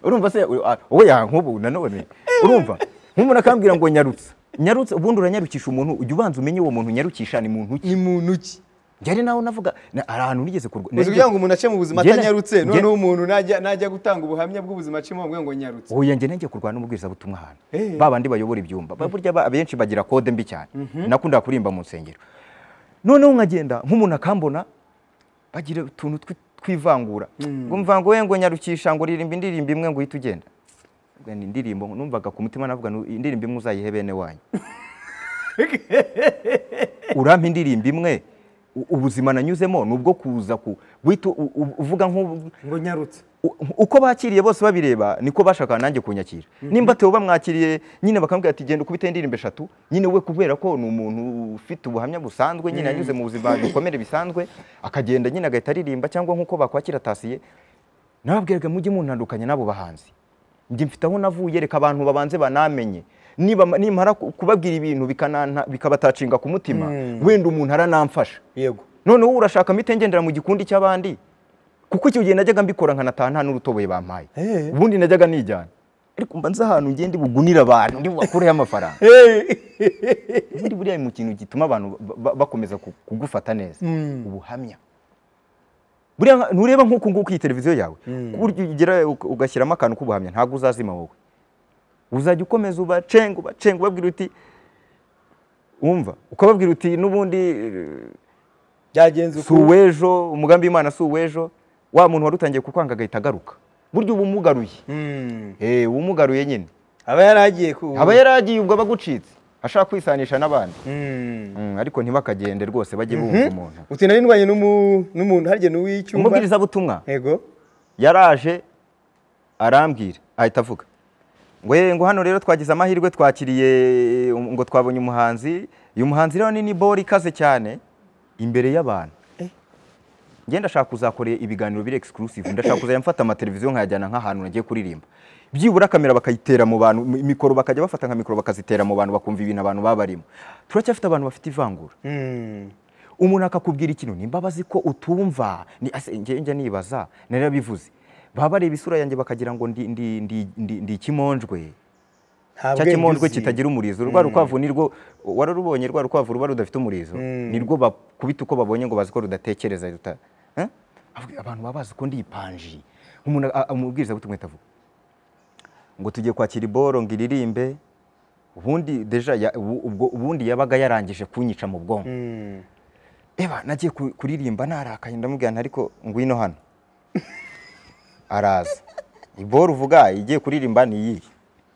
urumva se u- a- wowe ya nk'ubu nanone urumva nk'umuntu akambwira ngo nyarutsa nyarutse ubundi uranyarukisha umuntu ujya ubanza umenye uwo muntu unyarukisha ni muntu ki ni muntu ki njyari nawe navuga na- hari ahantu nigeze kurwa uzi kugira ngo umuntu ace mu buzima Njye na- atanyarutse njye- noneho umuntu najya najya gutanga ubuhamya bw'ubuzima acemo bavuga ngo nyarutse Oya njye nenge kurwana n'umubwirizabutumwa ahantu Eh. ba bandi bayobora ibyumba Ba- burya ba- abenshi bagira kode mbi cyane nakundaga kuririmba mu nsengero noneho nkagenda nk'umuntu akambona bagira utuntu twi- tw'ivangura ngo mva ngo we ngo nyarukisha ngo uririmba indirimbo imwe ngo uhite ugenda Ubwo ni indirimbo numvaga ku mutima navuga ngo indirimbo imwe uzayihe bene wanyu urampa indirimbo imwe u- ubuzima nanyuzemo ni ubwo kuza ku guhita u- u- uvuga nk'u- ngo nyarutse U- uko bakiriye bose babireba niko bashaka nanjye kunyakira nimba teo bamwakiriye nyine bakambwira ati genda ukubite indirimbo eshatu nyine we kubera ko ni umuntu ufite ubuhamya busanzwe nyine yanyuze mu buzima bikomere bisanzwe akagenda nyine agahita aririmba cyangwa nk'uko bakwakira tasiye nababwiraga mujye muntandukanya n'abo bahanzi njye mfite aho navuye reka abantu babanze banamenye niba- nimara ku- kubabwira ibintu bikananta- bikabatacinga ku mutima wenda umuntu aranamfasha yego noneho urashaka mpite ngendera mu gikundi cy'abandi kuko icyo gihe najyaga mbikora nkanataha nta n'urutoboye bampaye Eh. ubundi najyaga nijyana ariko mba nzi ahantu ngende bugunira abantu ndi bubakureho amafaranga buri buriya mu kintu gituma abantu ba- ba- bakomeza ku- kugufata neza ubuhamya buriya nka- ntureba nk'uku nguku iyi televiziyo yawe ku buryo ugera uka- ugashyiramo akantu k'ubuhamya ntabwo uzazima wowe uzajya ukomeza ubacenga ubacenga ubabwira uti wumva ukababwira uti n'ubundi eh, byagenze si uw'ejo umugambi w'imana si uw'ejo wa muntu wari utangiye kukwanga agahita agaruka burya uba umugaruye Mm. Eh, uba umugaruye nyine aba yaragiye ku aba yaragiye ubwo aba agucitse ashaka kwisanisha n'abandi Mm. Mm, ariko ntibakagende rwose bajye bumva umuntu uti nari ndwanye n'umu- n'umuntu harya n'uw'icyumba umubwirizabutumwa yego yaraje arambwira ahita avuga ngo "Eh, ngo hano rero twagize amahirwe twakiriye eh, ngo twabonye umuhanzi uyu muhanzi rero ni nibori ikaze cyane imbere y'abantu ngenda ndashaka kuzakora ibiganiro biri exclusive ndashaka kuzajya mfata amateleviziyo nkayajyana nk'ahantu nagiye kuririmba byibura kamera bakayitera mu bantu mi- mikoro bakajya bafata nka mikoro bakazitera mu bantu bakumva ibintu abantu baba barimo turacyafite abantu bafite ivangura Mm. umuntu akakubwira ikintu ni imbabazi ko utumva ni ase njye njya nibaza narabivuze baba bareba isura yanjye bakagira ngo ndi ndi ndi ndi, ndi ikimonjwe Nta cya bwenge kimonjwe uzi. kitagira umurizo rwa rukwavu nirwo wararubonye rwa rukwavu ruba rudafite umurizo nirwo bakubita uko babonye ngo bazi ko rudatekereza ruta Eh? Avuga, abantu baba bazi ko ndi ipanji umuntu a- amubwiriza butumwe tavuga ngo tugiye kwakira iboro ngo iririmbe ubundi deja ya- ubu- ubwo ubundi yabaga yarangije kunyica mu bwonko Mm. eba nagiye ku- kuririmba narakaye ndamubwira nti ariko ngwino hano araza iboro uvuga igiye kuririmba ni iyi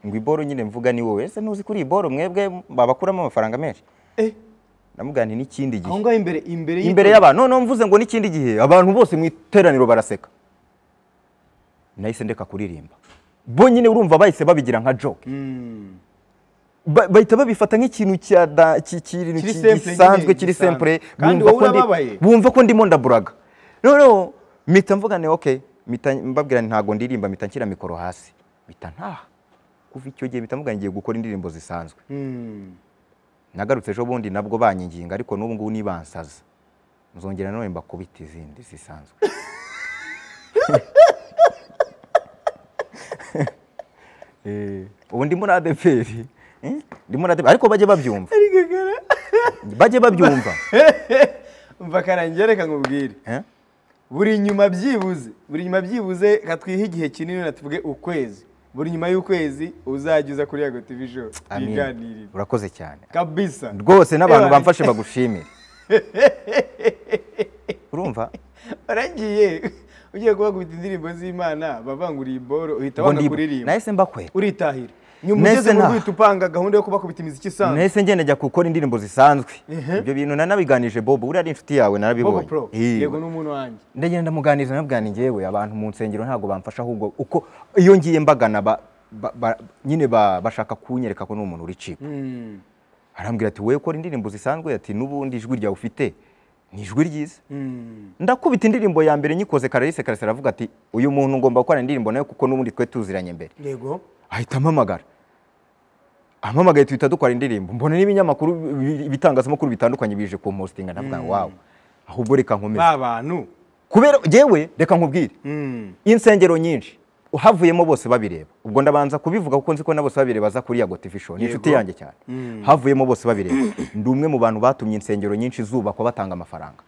ngo iboro nyine mvuga ni wowe ese ntuzi kuri iyi boro mwebwe babakuramo amafaranga menshi Eh, ndamubwira nti n'ikindi aho gihe ngaho imbere imbere y- imbere y'abantu noneho mvuze ngo n'ikindi gihe abantu bose mu iteraniro baraseka nahise ndeka kuririmba bo nyine urumva bahise babigira nka joke Mm. Ba- bahita babifata nk'ikintu cya da- ki- kintu Kiri ki- simple nyine, gisanzwe kiri gisanzwe. simple Kandi bumva wowe ko ndi- urababaye. bumva ko ndimo ndaburaga noneho mpita mvuga ni okay mpita mbabwira nti ntabwo ndirimba mpita nshyira mikoro hasi mpita ntaha kuva icyo gihe mpita mvuga ngiye gukora indirimbo zisanzwe Mm. nagarutse ejo bundi nabwo banyinginga ariko n'ubu ngubu nibansaza nzongera none mbakubita izindi zisanzwe Eh, ubu ndi muri adeperi eh, ndi muri adeperi ariko bajye babyumva Ari gagara. bajye babyumva umva karangira reka nkubwire Eh? buri nyuma byibuze buri nyuma byibuze katwihe igihe kinini na tuvuge ukwezi buri nyuma y'ukwezi uzajya uza kuri yago tv show Amin. biganirire urakoze cyane kabisa rwose n'abantu Ebana. bamfashe bagushimire urumva waragiye ugiye kubakubita indirimbo z'imana bavanguriye imboro uhita ngo wanga ndibu- kuririmba nahise mbakwera uritahira nyuma Nahise ugeze mu ntaha. rwihita upanga gahunda yo kubakubita imiziki isanzwe nahise ngenda njya gukora indirimbo zisanzwe ibyo bintu nanabiganije bobo uriya ari inshuti yawe bobo narabibonye pro Eh, yego n'umuntu wanjye ndagenda ndamuganiriza nabwira ni njyewe abantu mu nsengero ntabwo bamfasha ahubwo uko iyo ngiye mbagana ba- ba- ba- nyine ba- bashaka kunyereka ko n'umuntu uricika Mm. arambwira ati wowe ukora indirimbo zisanzwe ati n'ubundi ijwi ryawe ufite ni ijwi ryiza Mm. ndakubita indirimbo ya mbere nyikoze kararisi karasira aravuga ati uyu muntu ngomba gukora indirimbo nawe kuko n'ubundi twe tuziranye mbere yego ahita ampamagara ampamagaye tuhita dukora indirimbo mbona n'ibinyamakuru bi- ibitangazamakuru bitandukanye bije kumpostinga ndavuga wawe ahubwo reka nkomeze ba bantu kubera yewe reka nkubwire Mm. insengero nyinshi havuyemo bose babireba ubwo ndabanza kubivuga kuko nzi ko na bose babireba aza kuri yago tv show ni Yego. inshuti yanjye cyane havuyemo bose babireba ndi umwe mu bantu batumye insengero nyinshi zubakwa batanga amafaranga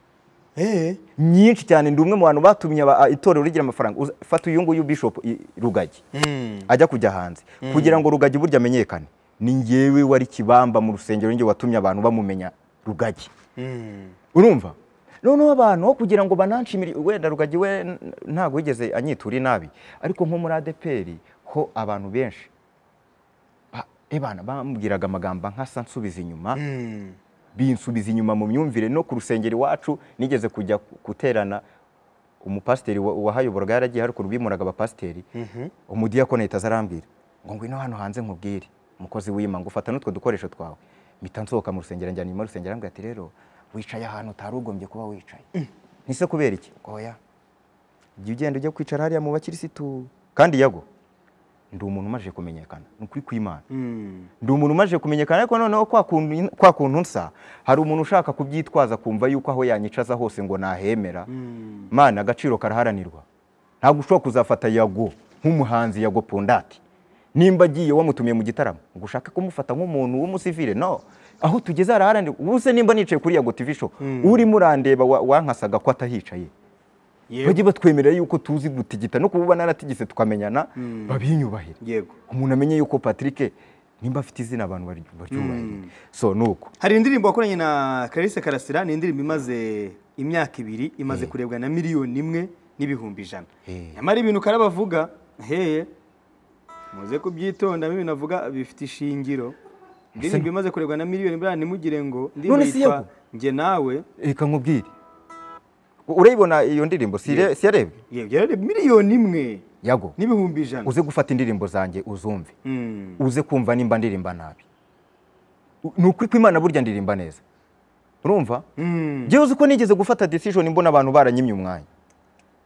Eh. nyinshi cyane ndi umwe mu bantu batumye aba- a- itorero rigira amafaranga Uza- fata uyu nguyu bishop i- rugagi Mm. ajya kujya hanze kugira ngo rugagi burya amenyekane ni ngewe wari kibamba mu rusengero njye watumye abantu bamumenya rugagi Mm. urumva noneho abantu aho kugira ngo bananshimire wenda rugagi we n- ntabwo yigeze anyitura inabi ariko nko muri adeperi ho abantu benshi ba- ebana bambwiraga amagambo nkasa nsubiza inyuma Mm. binsubiza inyuma mu myumvire no ku rusengero iwacu nigeze kujya ku- guterana umupasiteri wa- wahayoboraga yaragiye haruguru bimuraga abapasiteri umudiyakoni ahita aza arambwira ngo ngwino hano hanze nkubwire umukozi w'imanga ufata n'utwo dukoresho twawe mpita nsohoka mu rusengero njyana inyuma y'urusengero arambwira ati rero wicaye ahantu utari ugombye kuba wicaye ntise kubera iki oya jya ugenda ujya kwicara hariya mu bakirisitu kandi yago ndi umuntu umaze kumenyekana ni ukuri kw'imana Mm. ndi umuntu umaze kumenyekana ariko noneho kwa kuntu- kwa kuntu nsa hari umuntu ushaka kubyitwaza kumva yuko aho yanyicaza hose ngo nahemera mana agaciro karaharanirwa ntabwo ushobora kuzafata yago nk'umuhanzi yago pondati nimba agiye wamutumiye mu gitaramo ngo ushake kumufata nk'umuntu w'umusivile no aho tugeze haraharanirwa ubu se nimba nicaye kuri yago tv show urimo urandeba wa- wankasaga ko atahicaye Yego. bajye batwemerera yuko tuzi gutigita no kuba naratigise tukamenyana babinyubahire yego umuntu amenye yuko patrick nimba afite izina abantu bari- baryubahiriye so ni uko hari indirimbo wakoranye na clarisse karasira ni indirimbo imaze imyaka ibiri imaze kurebwa na miliyoni imwe n'ibihumbi ijana Eh. nyamara ibintu karaba avuga heye muze kubyitondamo ibintu avuga bifite ishingiro indirimbo imaze kurebwa na miliyoni imwe ntimugire ngo indirimbo None si yitwa yego? njye nawe reka nkubwire urayibona iyo ndirimbo si ire- si yarebwe yego yarareba miliyoni imwe yago n'ibihumbi ijana uze gufata indirimbo zanjye uzumve Mm. uze kumva nimba ndirimba nabi U- ni ukuri kw'imana burya ndirimba neza urumva Mm. njyewe uzi ko nigeze gufata decision mbona abantu baranyimye umwanya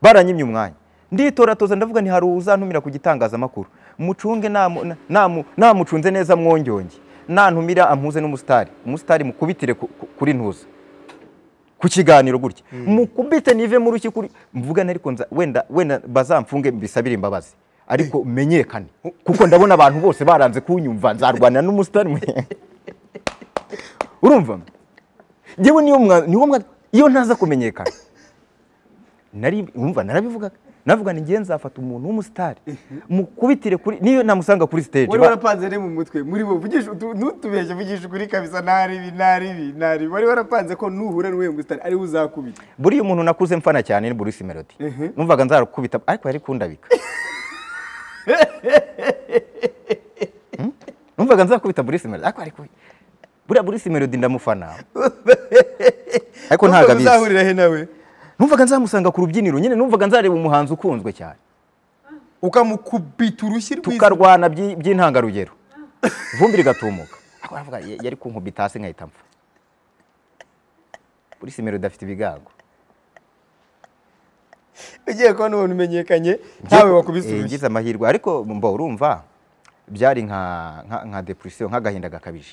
baranyimye umwanya nditoratoza ndavuga nti hari uzantumira ku gitangazamakuru mucunge namu- na- namu- namucunze neza mwongyonge nantumira ampuze n'umusitari umusitari mukubitire ku- ku- kuri ntuza ku kiganiro gutya mukubite nive mu ruki kuri mvuga na ariko nza- wenda wenda bazamfunge mbisabire imbabazi ariko menyekane kuko ndabona abantu bose baranze kunyumva nzarwanira n'umusitari mwe- urumva njyewe niyo mwa niwo mwa iyo ntaza kumenyekana nari umva narabivugaga navuga ni ngiye nzafata umuntu w'umusitari mukubitire kuri niyo namusanga kuri stage wari ba- warapanze rero mu mutwe muri bo vugisha utu- ntutubeshye vugisha ukuri kabisa naribi naribi naribi wari warapanze ko nuhura n'uwo musitari ariwe uzakubita buriya umuntu nakuze mfana cyane ni Bruce Melody numvaga nzarukubita ariko yari kundabika Hmm? numvaga nzakubita Bruce Melody ariko yari kubi- buriya Bruce Melody ndamufana ariko ntabwo abizi uzahurira he nawe numvaga nzamusanga ku rubyiniro nyine numvaga nzareba umuhanzi ukunzwe cyane ukamukubita urushyi rwiza tukarwana byi- by'intangarugero vumbi rigatumuka Ariko aravuga, "Ya- yari kunkubita hasi nkahita mpfa Bruce Melody afite ibigango ugiye kubona umuntu umenyekanye ntawe wakubise Eh, urushyi ngize amahirwe ariko mbo urumva byari nka nka- nka depression nk'agahinda gakabije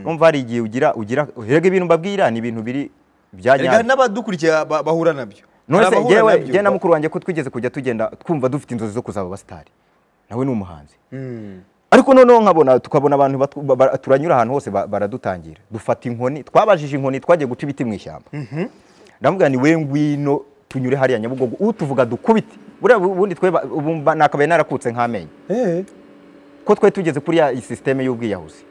urumva hari igihe ugira ugira rega ibintu mbabwira ni ibintu biri bya Erega nyabyo n'abadukurikiye ba- bahura nabyo none se Hari abahura njyewe nabyo. njyewe na mukuru wanjye ko twigeze kujya tugenda twumva dufite inzozi zo kuzaba abasitari nawe ni umuhanzi Mm. ariko noneho nkabona tukabona abantu batu- ba- ba- turanyura ahantu hose ba- baradutangira dufata inkoni twabajije inkoni twagiye guca ibiti mu ishyamba ndavuga ni we ngwino tunyure hariya nyabugogo utuvuga dukubite buriya bu- ubundi twe ba- ubu mba- nakabaye narakutse nk'amenyo Eh. ko twari tugeze kuri ya sisiteme y'ubwiyahuzi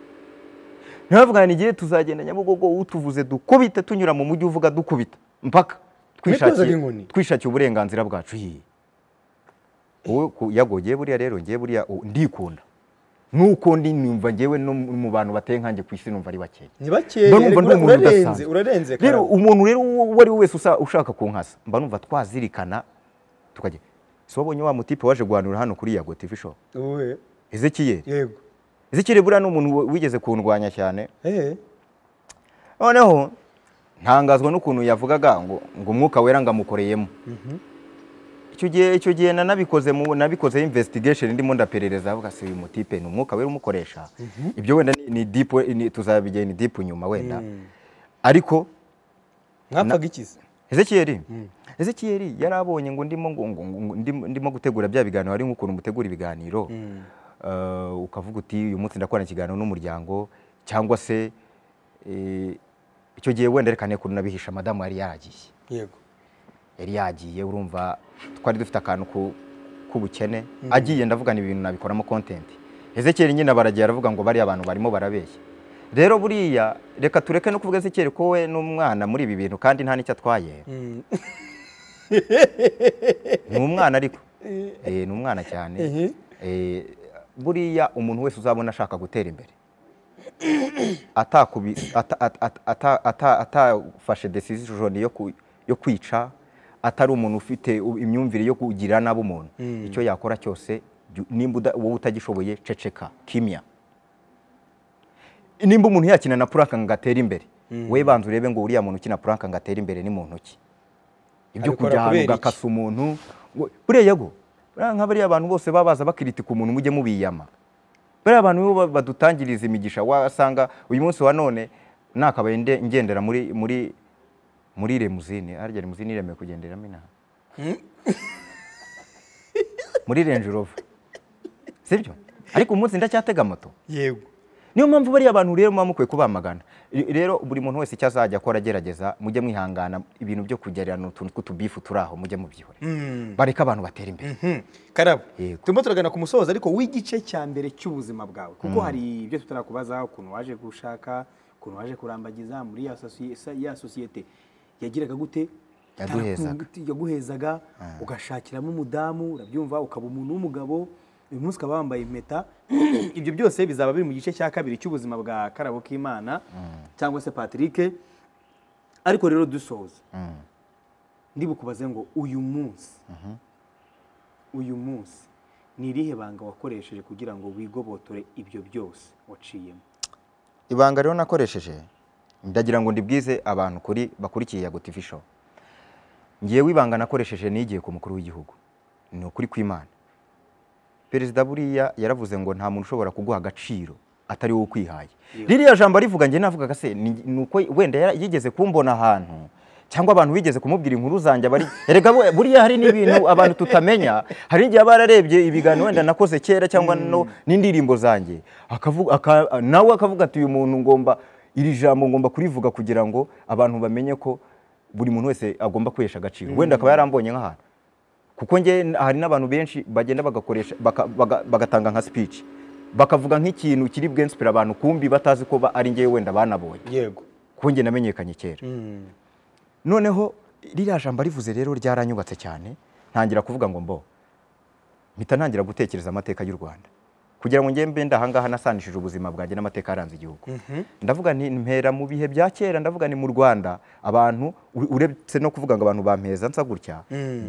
ntibavuga ni igihe tuzagenda nyabugogo utuvuze dukubite tunyura mu mujyi uvuga dukubita mpaka Mwitozaga inkoni? twishakiye twishakiye uburenganzira bwacu hiye wowe ku- yago ngewe buriya rero ngewe buriya u- ndikunda nuko ndi numva ngewe no mu mu bantu bateye nkanjye ku isi numva ari bakeya ni bakeya Mba numva erega ndi umuntu urarenze udasanzwe. urarenze rero karabo. umuntu rero uwo uwo ari we wese usa- ushaka kunkasa mba numva twazirikana tukajya si wabonye wa mutipe waje guhanura hano kuri yago tv show Wowe, ezekiyeli yego Zikiri buriya ni umuntu wigeze kundwanya cyane Eh. noneho ntangazwa n'ukuntu yavugaga ngo ngo umwuka wera ngamukoreyemo icyo gihe icyo gihe nanabikoze mu nabikozeho investigation ndimo ndaperereza avuga si uyu mutipe ni umwuka wera umukoresha ibyo wenda ni- ni deep ni- tuzabigera ni deep nyuma wenda ariko mwapfaga ikizi Ezekiel Ezekiel yari abonye ngo ndimo ngo- ngo- ngo- ndimo- ndimo gutegura bya biganiro hari nk'ukuntu mutegura ibiganiro Eh, ukavuga uti uyu munsi ndakorana ikiganiro n'umuryango cyangwa se eh, icyo gihe wenda reka nekuntu nabihisha madamu yari yaragiye yego yari yagiye urumva twari dufite akantu ku- k'ubukene agiye ndavuga ni ibintu nabikoramo content Ezekiel nyine baragiye aravuga ngo bariya abantu barimo barabeshya rero buriya reka tureke no kuvuga Ezekiel ko we n'umwana muri ibi bintu kandi nta n'icyo atwaye Mm. ni umwana ariko Eh, ni umwana cyane Ehe. Eh, buriya umuntu wese uzabona ashaka gutera imbere atakubi- ata- ata- ata- ata- ata- atafashe decision yo ku- yo kwica atari umuntu ufite u- imyumvire yo kugira nabi umuntu icyo yakora cyose jyu- nimba uda- wowe utagishoboye ceceka kimya nimba umuntu yakina na puraka ngo atere imbere we banza urebe ngo uriya muntu ukina puraka ngo atere imbere ni mu ntoki ibyo Abikora kujya ahantu kubera iki? ugakasa umuntu ngo- buriya yago buriya nka bariya bantu bose baba baza bakiritika umuntu mujye mubiyama bariya bantu nibo ba- badutangiriza imigisha wasanga uyu munsi wa none nakabaye nde- ngendera muri muri muri lemuzine harya lemuzine iremewe kugenderamo inaha muri renje rova sibyo ariko umunsi ndacyatega moto yego niyo mpamvu bariya bantu rero muba mukwiye kubamagana I- rero buri muntu wese icyo azajya akora agerageza mujye mwihangana ibintu byo kugererana utuntu tw'utubifu turi aho mujye mubyihore bareke abantu batera imbere Mhm. karabo Yego. turimo turagana ku musozo ariko w'igice cya mbere cy'ubuzima bwawe kuko hari ibyo tutarakubaza ukuntu waje gushaka ukuntu waje kurambagiza muri ya sosi- sa- ya sosiyete yagiraga gute Yaduhezaga. Yarakungu- yaguhezaga ugashakiramo umudamu urabyumva ukaba umuntu w'umugabo uyu munsi ukaba wambaye impeta ibyo byose bizaba biri mu gice cya kabiri cy'ubuzima bwa karabo k'imana cyangwa se patrick ariko rero dusoza Mm. ndibukubaze ngo uyu munsi uyu munsi ni irihe banga wakoresheje kugira ngo wigobotore ibyo byose waciyemo ibanga rero nakoresheje ndagira ngo ndibwize abantu kuri bakurikiye yago TV show ngewe ibanga nakoresheje nigiye ku mukuru w'igihugu ni ukuri kw'imana perezida buriya yaravuze ngo nta muntu ushobora kuguha agaciro atari wowe ukwihaye ririya jambo arivuga njye navugaga se ni ni uko wenda yara- yigeze kumbona ahantu cyangwa abantu bigeze kumubwira inkuru zanjye bari erega bu- buriya hari n'ibintu abantu tutamenya hari n'igihe aba yararebye ibiganiro wenda nakoze kera cyangwa no n'indirimbo zanjye akavuga aka- nawe akavuga ati uyu muntu ngomba iri jambo ngomba kurivuga kugira ngo abantu bamenye ko buri muntu wese agomba kwihesha agaciro wenda akaba yarambonye nk'ahantu kuko nge hari n'abantu benshi bagenda bagakoresha baka- baga- bagatanga nka speech bakavuga nk'ikintu kiri bwensipira abantu kumbi batazi ko ba- ari ngewe wenda banabonye yego kuko nge namenyekanye kera noneho ririya jambo rivuze rero ryaranyubatse cyane ntangira kuvuga ngo mbo mpita ntangira gutekereza amateka y'u rwanda kugira ngo ngembe ndahangaha nasanishije ubuzima bwanjye n'amateka yaranze igihugu ndavuga nti mpera mu bihe bya kera ndavuga ni mu rwanda abantu u- uretse no kuvuga ngo abantu bampeza nsa gutya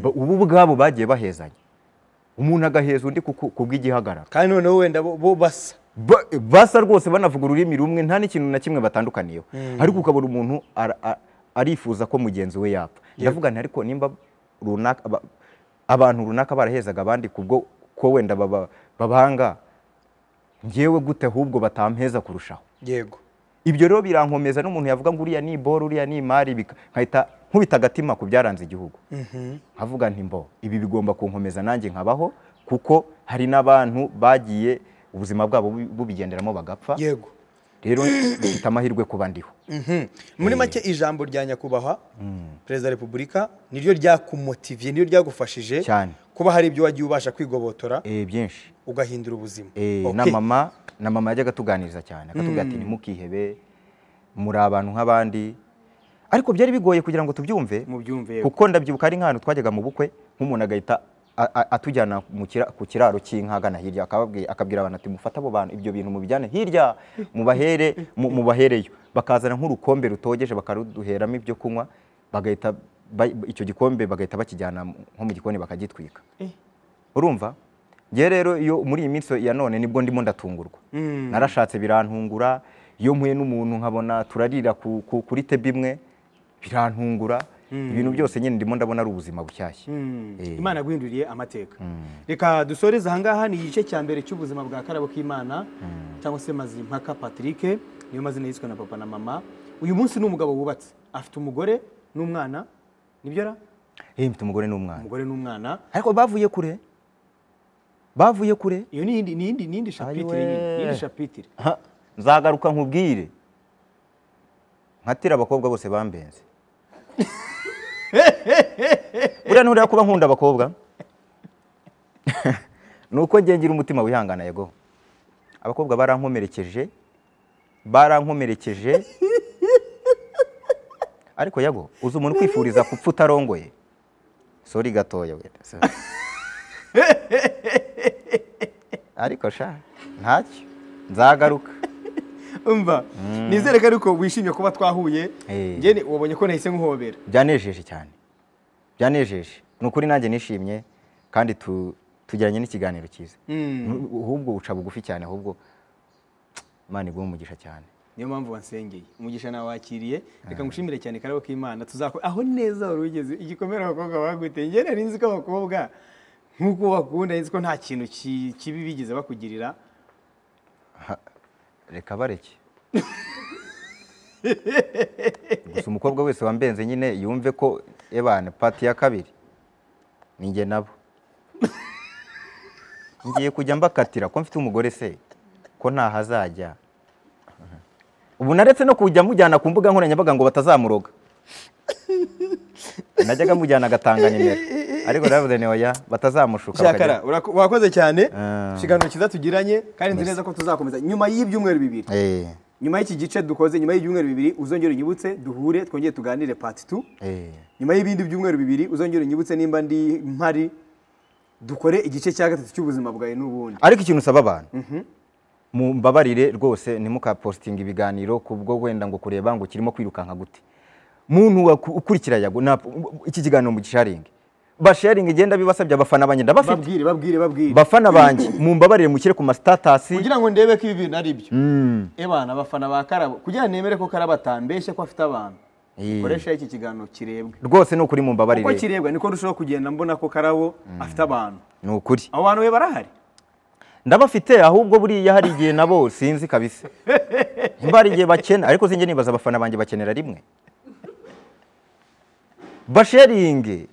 ba- ubu ubwabo bagiye bahezanya umuntu agaheza undi ku- ku ku bw'igihagararo kandi noneho wenda bo- bo basa ba- basa rwose banavuga ururimi rumwe nta n'ikintu na kimwe batandukaniyeho ariko ukabona umuntu ara- a- arifuza ko mugenzi we yapfa ndavuga nti ariko nimba runaka aba- abantu runaka barahezaga abandi kubwo ko wenda baba- babanga ngewe gute ahubwo batampeza kurushaho yego ibyo rero birankomeza n'umuntu yavuga ngo uriya ni boro uriya ni imari bika- nkahita nkubita agatima ku byaranze igihugu nkavuga nti mbo ibi bigomba kunkomeza nanjye nkabaho kuko hari n'abantu bagiye ubuzima bwabo bu- bubigenderamo bagapfa yego rero mfite amahirwe kuba ndiho Mhm. muri make ijambo rya nyakubahwa perezida wa repubulika niryo ryakumotiviye niryo ryagufashije Cyane. kuba hari ibyo wagiye ubasha kwigobotora Eh, byinshi ugahindura ubuzima Eh, Okay. na mama na mama yajyaga atuganiriza cyane akatubwira ati ntimukihebe muri abantu nk'abandi ariko byari bigoye kugira ngo tubyumve mubyumve yego kuko ndabyibuka ari nk'ahantu twajyaga mu bukwe nk'umuntu agahita a- a- atujyana mu kira- ku kiraro cy'inka agana hirya akababwi- akabwira abantu ati mufate abo bantu ibyo bintu mubijyane hirya mubahere mu- mubahereyo bakazana nk'urukombe rutogeje bakaruduheramo ibyo kunywa bagahita ba- icyo gikombe bagahita bakijyana mu- nko mu gikoni bakagitwika Eh. urumva ngewe rero iyo muri iyi minsi ya none nibwo ndimo ndatungurwa narashatse birantungura iyo mpuye n'umuntu nkabona turarira ku- ku- kuri tebi imwe birantungura ibintu byose nyine ndimo ndabona ari ubuzima bushyashya Eh. imana guhinduriye amateka reka dusoreze ahangaha ni igice cya mbere cy'ubuzima bwa karabo k'imana cyangwa se mazimpaka patrick niyo mazina yiswe na papa na mama uyu munsi ni umugabo wubatse afite umugore n'umwana nibyo ra Eh, mfite umugore n'umwana umugore n'umwana ariko bavuye kure bavuye kure iyo ni iyindi- ni iyindi ni iyindi shapitire Ayiwe. nyine, ni iyindi shapitire Ha, nzagaruka nkubwire nkatira abakobwa bose bambenze buriya nturiya kuba nkunda abakobwa ni uko ngiye ngira umutima wihangana yego abakobwa barankomerekeje barankomerekeje ariko yago uzi umuntu kwifuriza gupfa utarongoye sori gatoya wenda sorry. ariko sha ntacyo nzagaruka umva nizere ko ariko wishimye kuba twahuye Eh. njye wabonye ko nahise nkuhobera byanejeje cyane byanejeje ni ukuri nanjye nishimye kandi tu- tugiranye n'ikiganiro cyiza Nu- ahubwo uca bugufi cyane ahubwo imana iguhe umugisha cyane niyo mpamvu wansengeye umugisha nawe wakiriye reka ngushimire cyane karabo k'imana tuzakora aho neza wari ugeze igikomere abakobwa baguteye njye nari nzi ko abakobwa nk'uko bakunda nzi ko nta kintu ki- kibi bigeze bakugirira reka bareke gusa umukobwa wese wambenze nyine yumve ko ebane pati ya kabiri ni njye nabo ngiye kujya mbakatira ko mfite umugore se ko ntahazajya ubu naretse no kujya mujyana ku mbuga nkoranyambaga ngo batazamuroga najyaga mujyana agatanga nimero ariko naravuze ni oya batazamushuka cyakara bakajya- urako- urakoze cyane Ah. ikiganiro cyiza tugiranye kandi nzi neza ko tuzakomeza nyuma y'ibyumweru bibiri Eh, nyuma y'iki gice dukoze nyuma y'ibyumweru bibiri uzongere unyibutse duhure twongere tuganire pati tu eh. nyuma y'ibindi byumweru bibiri uzongere unyibutse nimba ndi mpari dukore igice cya gatatu cy'ubuzima bwawe n'ubundi ariko ikintu usaba abantu mumbabarire rwose ntimukapositinga ibiganiro kubwo wenda ngo kureba ngo kirimo kwirukanka gute muntu waku- ukurikira yago nta- iki kiganiro mugisharinge basharinga igenda bibasabye abafana banjye ndabafite babwire babwire babwire bafana banjye mumbabarire mushyire ku masitatasi kugira ngo ndebe ko ibi bintu ari byo Mm. ebana abafana ba karabo kugira ngo nemere ko karabo atambeshye ko afite abantu Eh. koresha iki kiganiro kirebwe rwose ni ukuri mumbabarire uko kirebwa niko ndushaho kugenda mbona ko karabo afite abantu ni ukuri abo bantu we barahari ndabafite ahubwo buriya hari igihe nabo sinzi kabisa niba hari igihe bakena ariko sinjye nibaza abafana banjye bakenera rimwe basheringi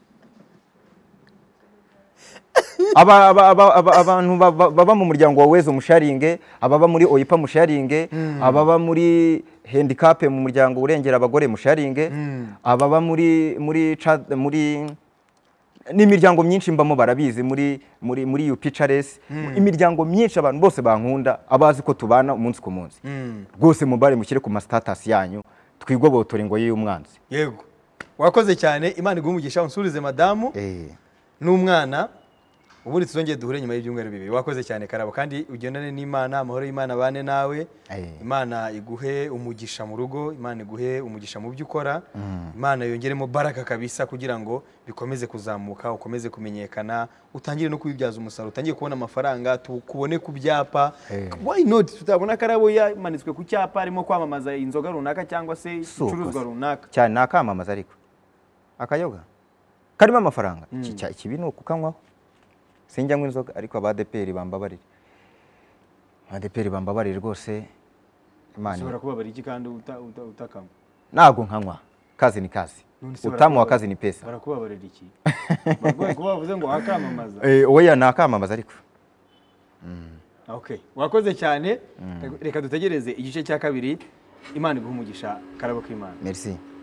aba, aba, aba, aba, abantu baba- baba mu muryango wa wezo musharinge ababa muri oyipa musharinge ababa muri handicap mu muryango urengera abagore musharinge ababa muri muri Cha- muri n'imiryango myinshi mbamo barabizi muri muri muri UPCRS imiryango myinshi abantu bose bankunda abazi ko tubana umunsi ku munsi rwose mubare mushyire ku ma status yanyu twigobotora ingoyi y'umwanzi yego wakoze cyane imana iguha umugisha unsubize madamu eh n'umwana ubundi tuzongeye duhure nyuma y'ibyumweru bibiri wakoze cyane karabo kandi ugendane n'imana amahoro y'imana abane nawe Eh. imana iguhe umugisha mu rugo imana iguhe umugisha mu byo ukora imana yongeremo baraka kabisa kugira ngo bikomeze kuzamuka ukomeze kumenyekana utangire no kubibyaza umusaruro utangire kubona amafaranga tukubone ku byapa Eh. why not tutabona karabo yamanitswe ku cyapa arimo kwamamaza inzoga runaka cyangwa se Si uko ibicuruzwa se. runaka cyane ni akamamaza ariko akayoga karimo amafaranga Iki- cya- ikibi ni ukukanywaho sinjya ngo inzoga ariko abadeperi bambabarire abadeperi bambabarire rwose imana ushobora kubabara iki kandi uta- uta- utakanywa ntabwo nkanywa kazi ni kazi None se utamu wa barakubabara- kazi ni pesa barakubabarira iki barwaye kuba bavuze ngo wakamamaza Eh, oya ni akamamaza ariko okay wakoze cyane reka dutegereze igice cya kabiri imana iguha umugisha karabo k'imana merci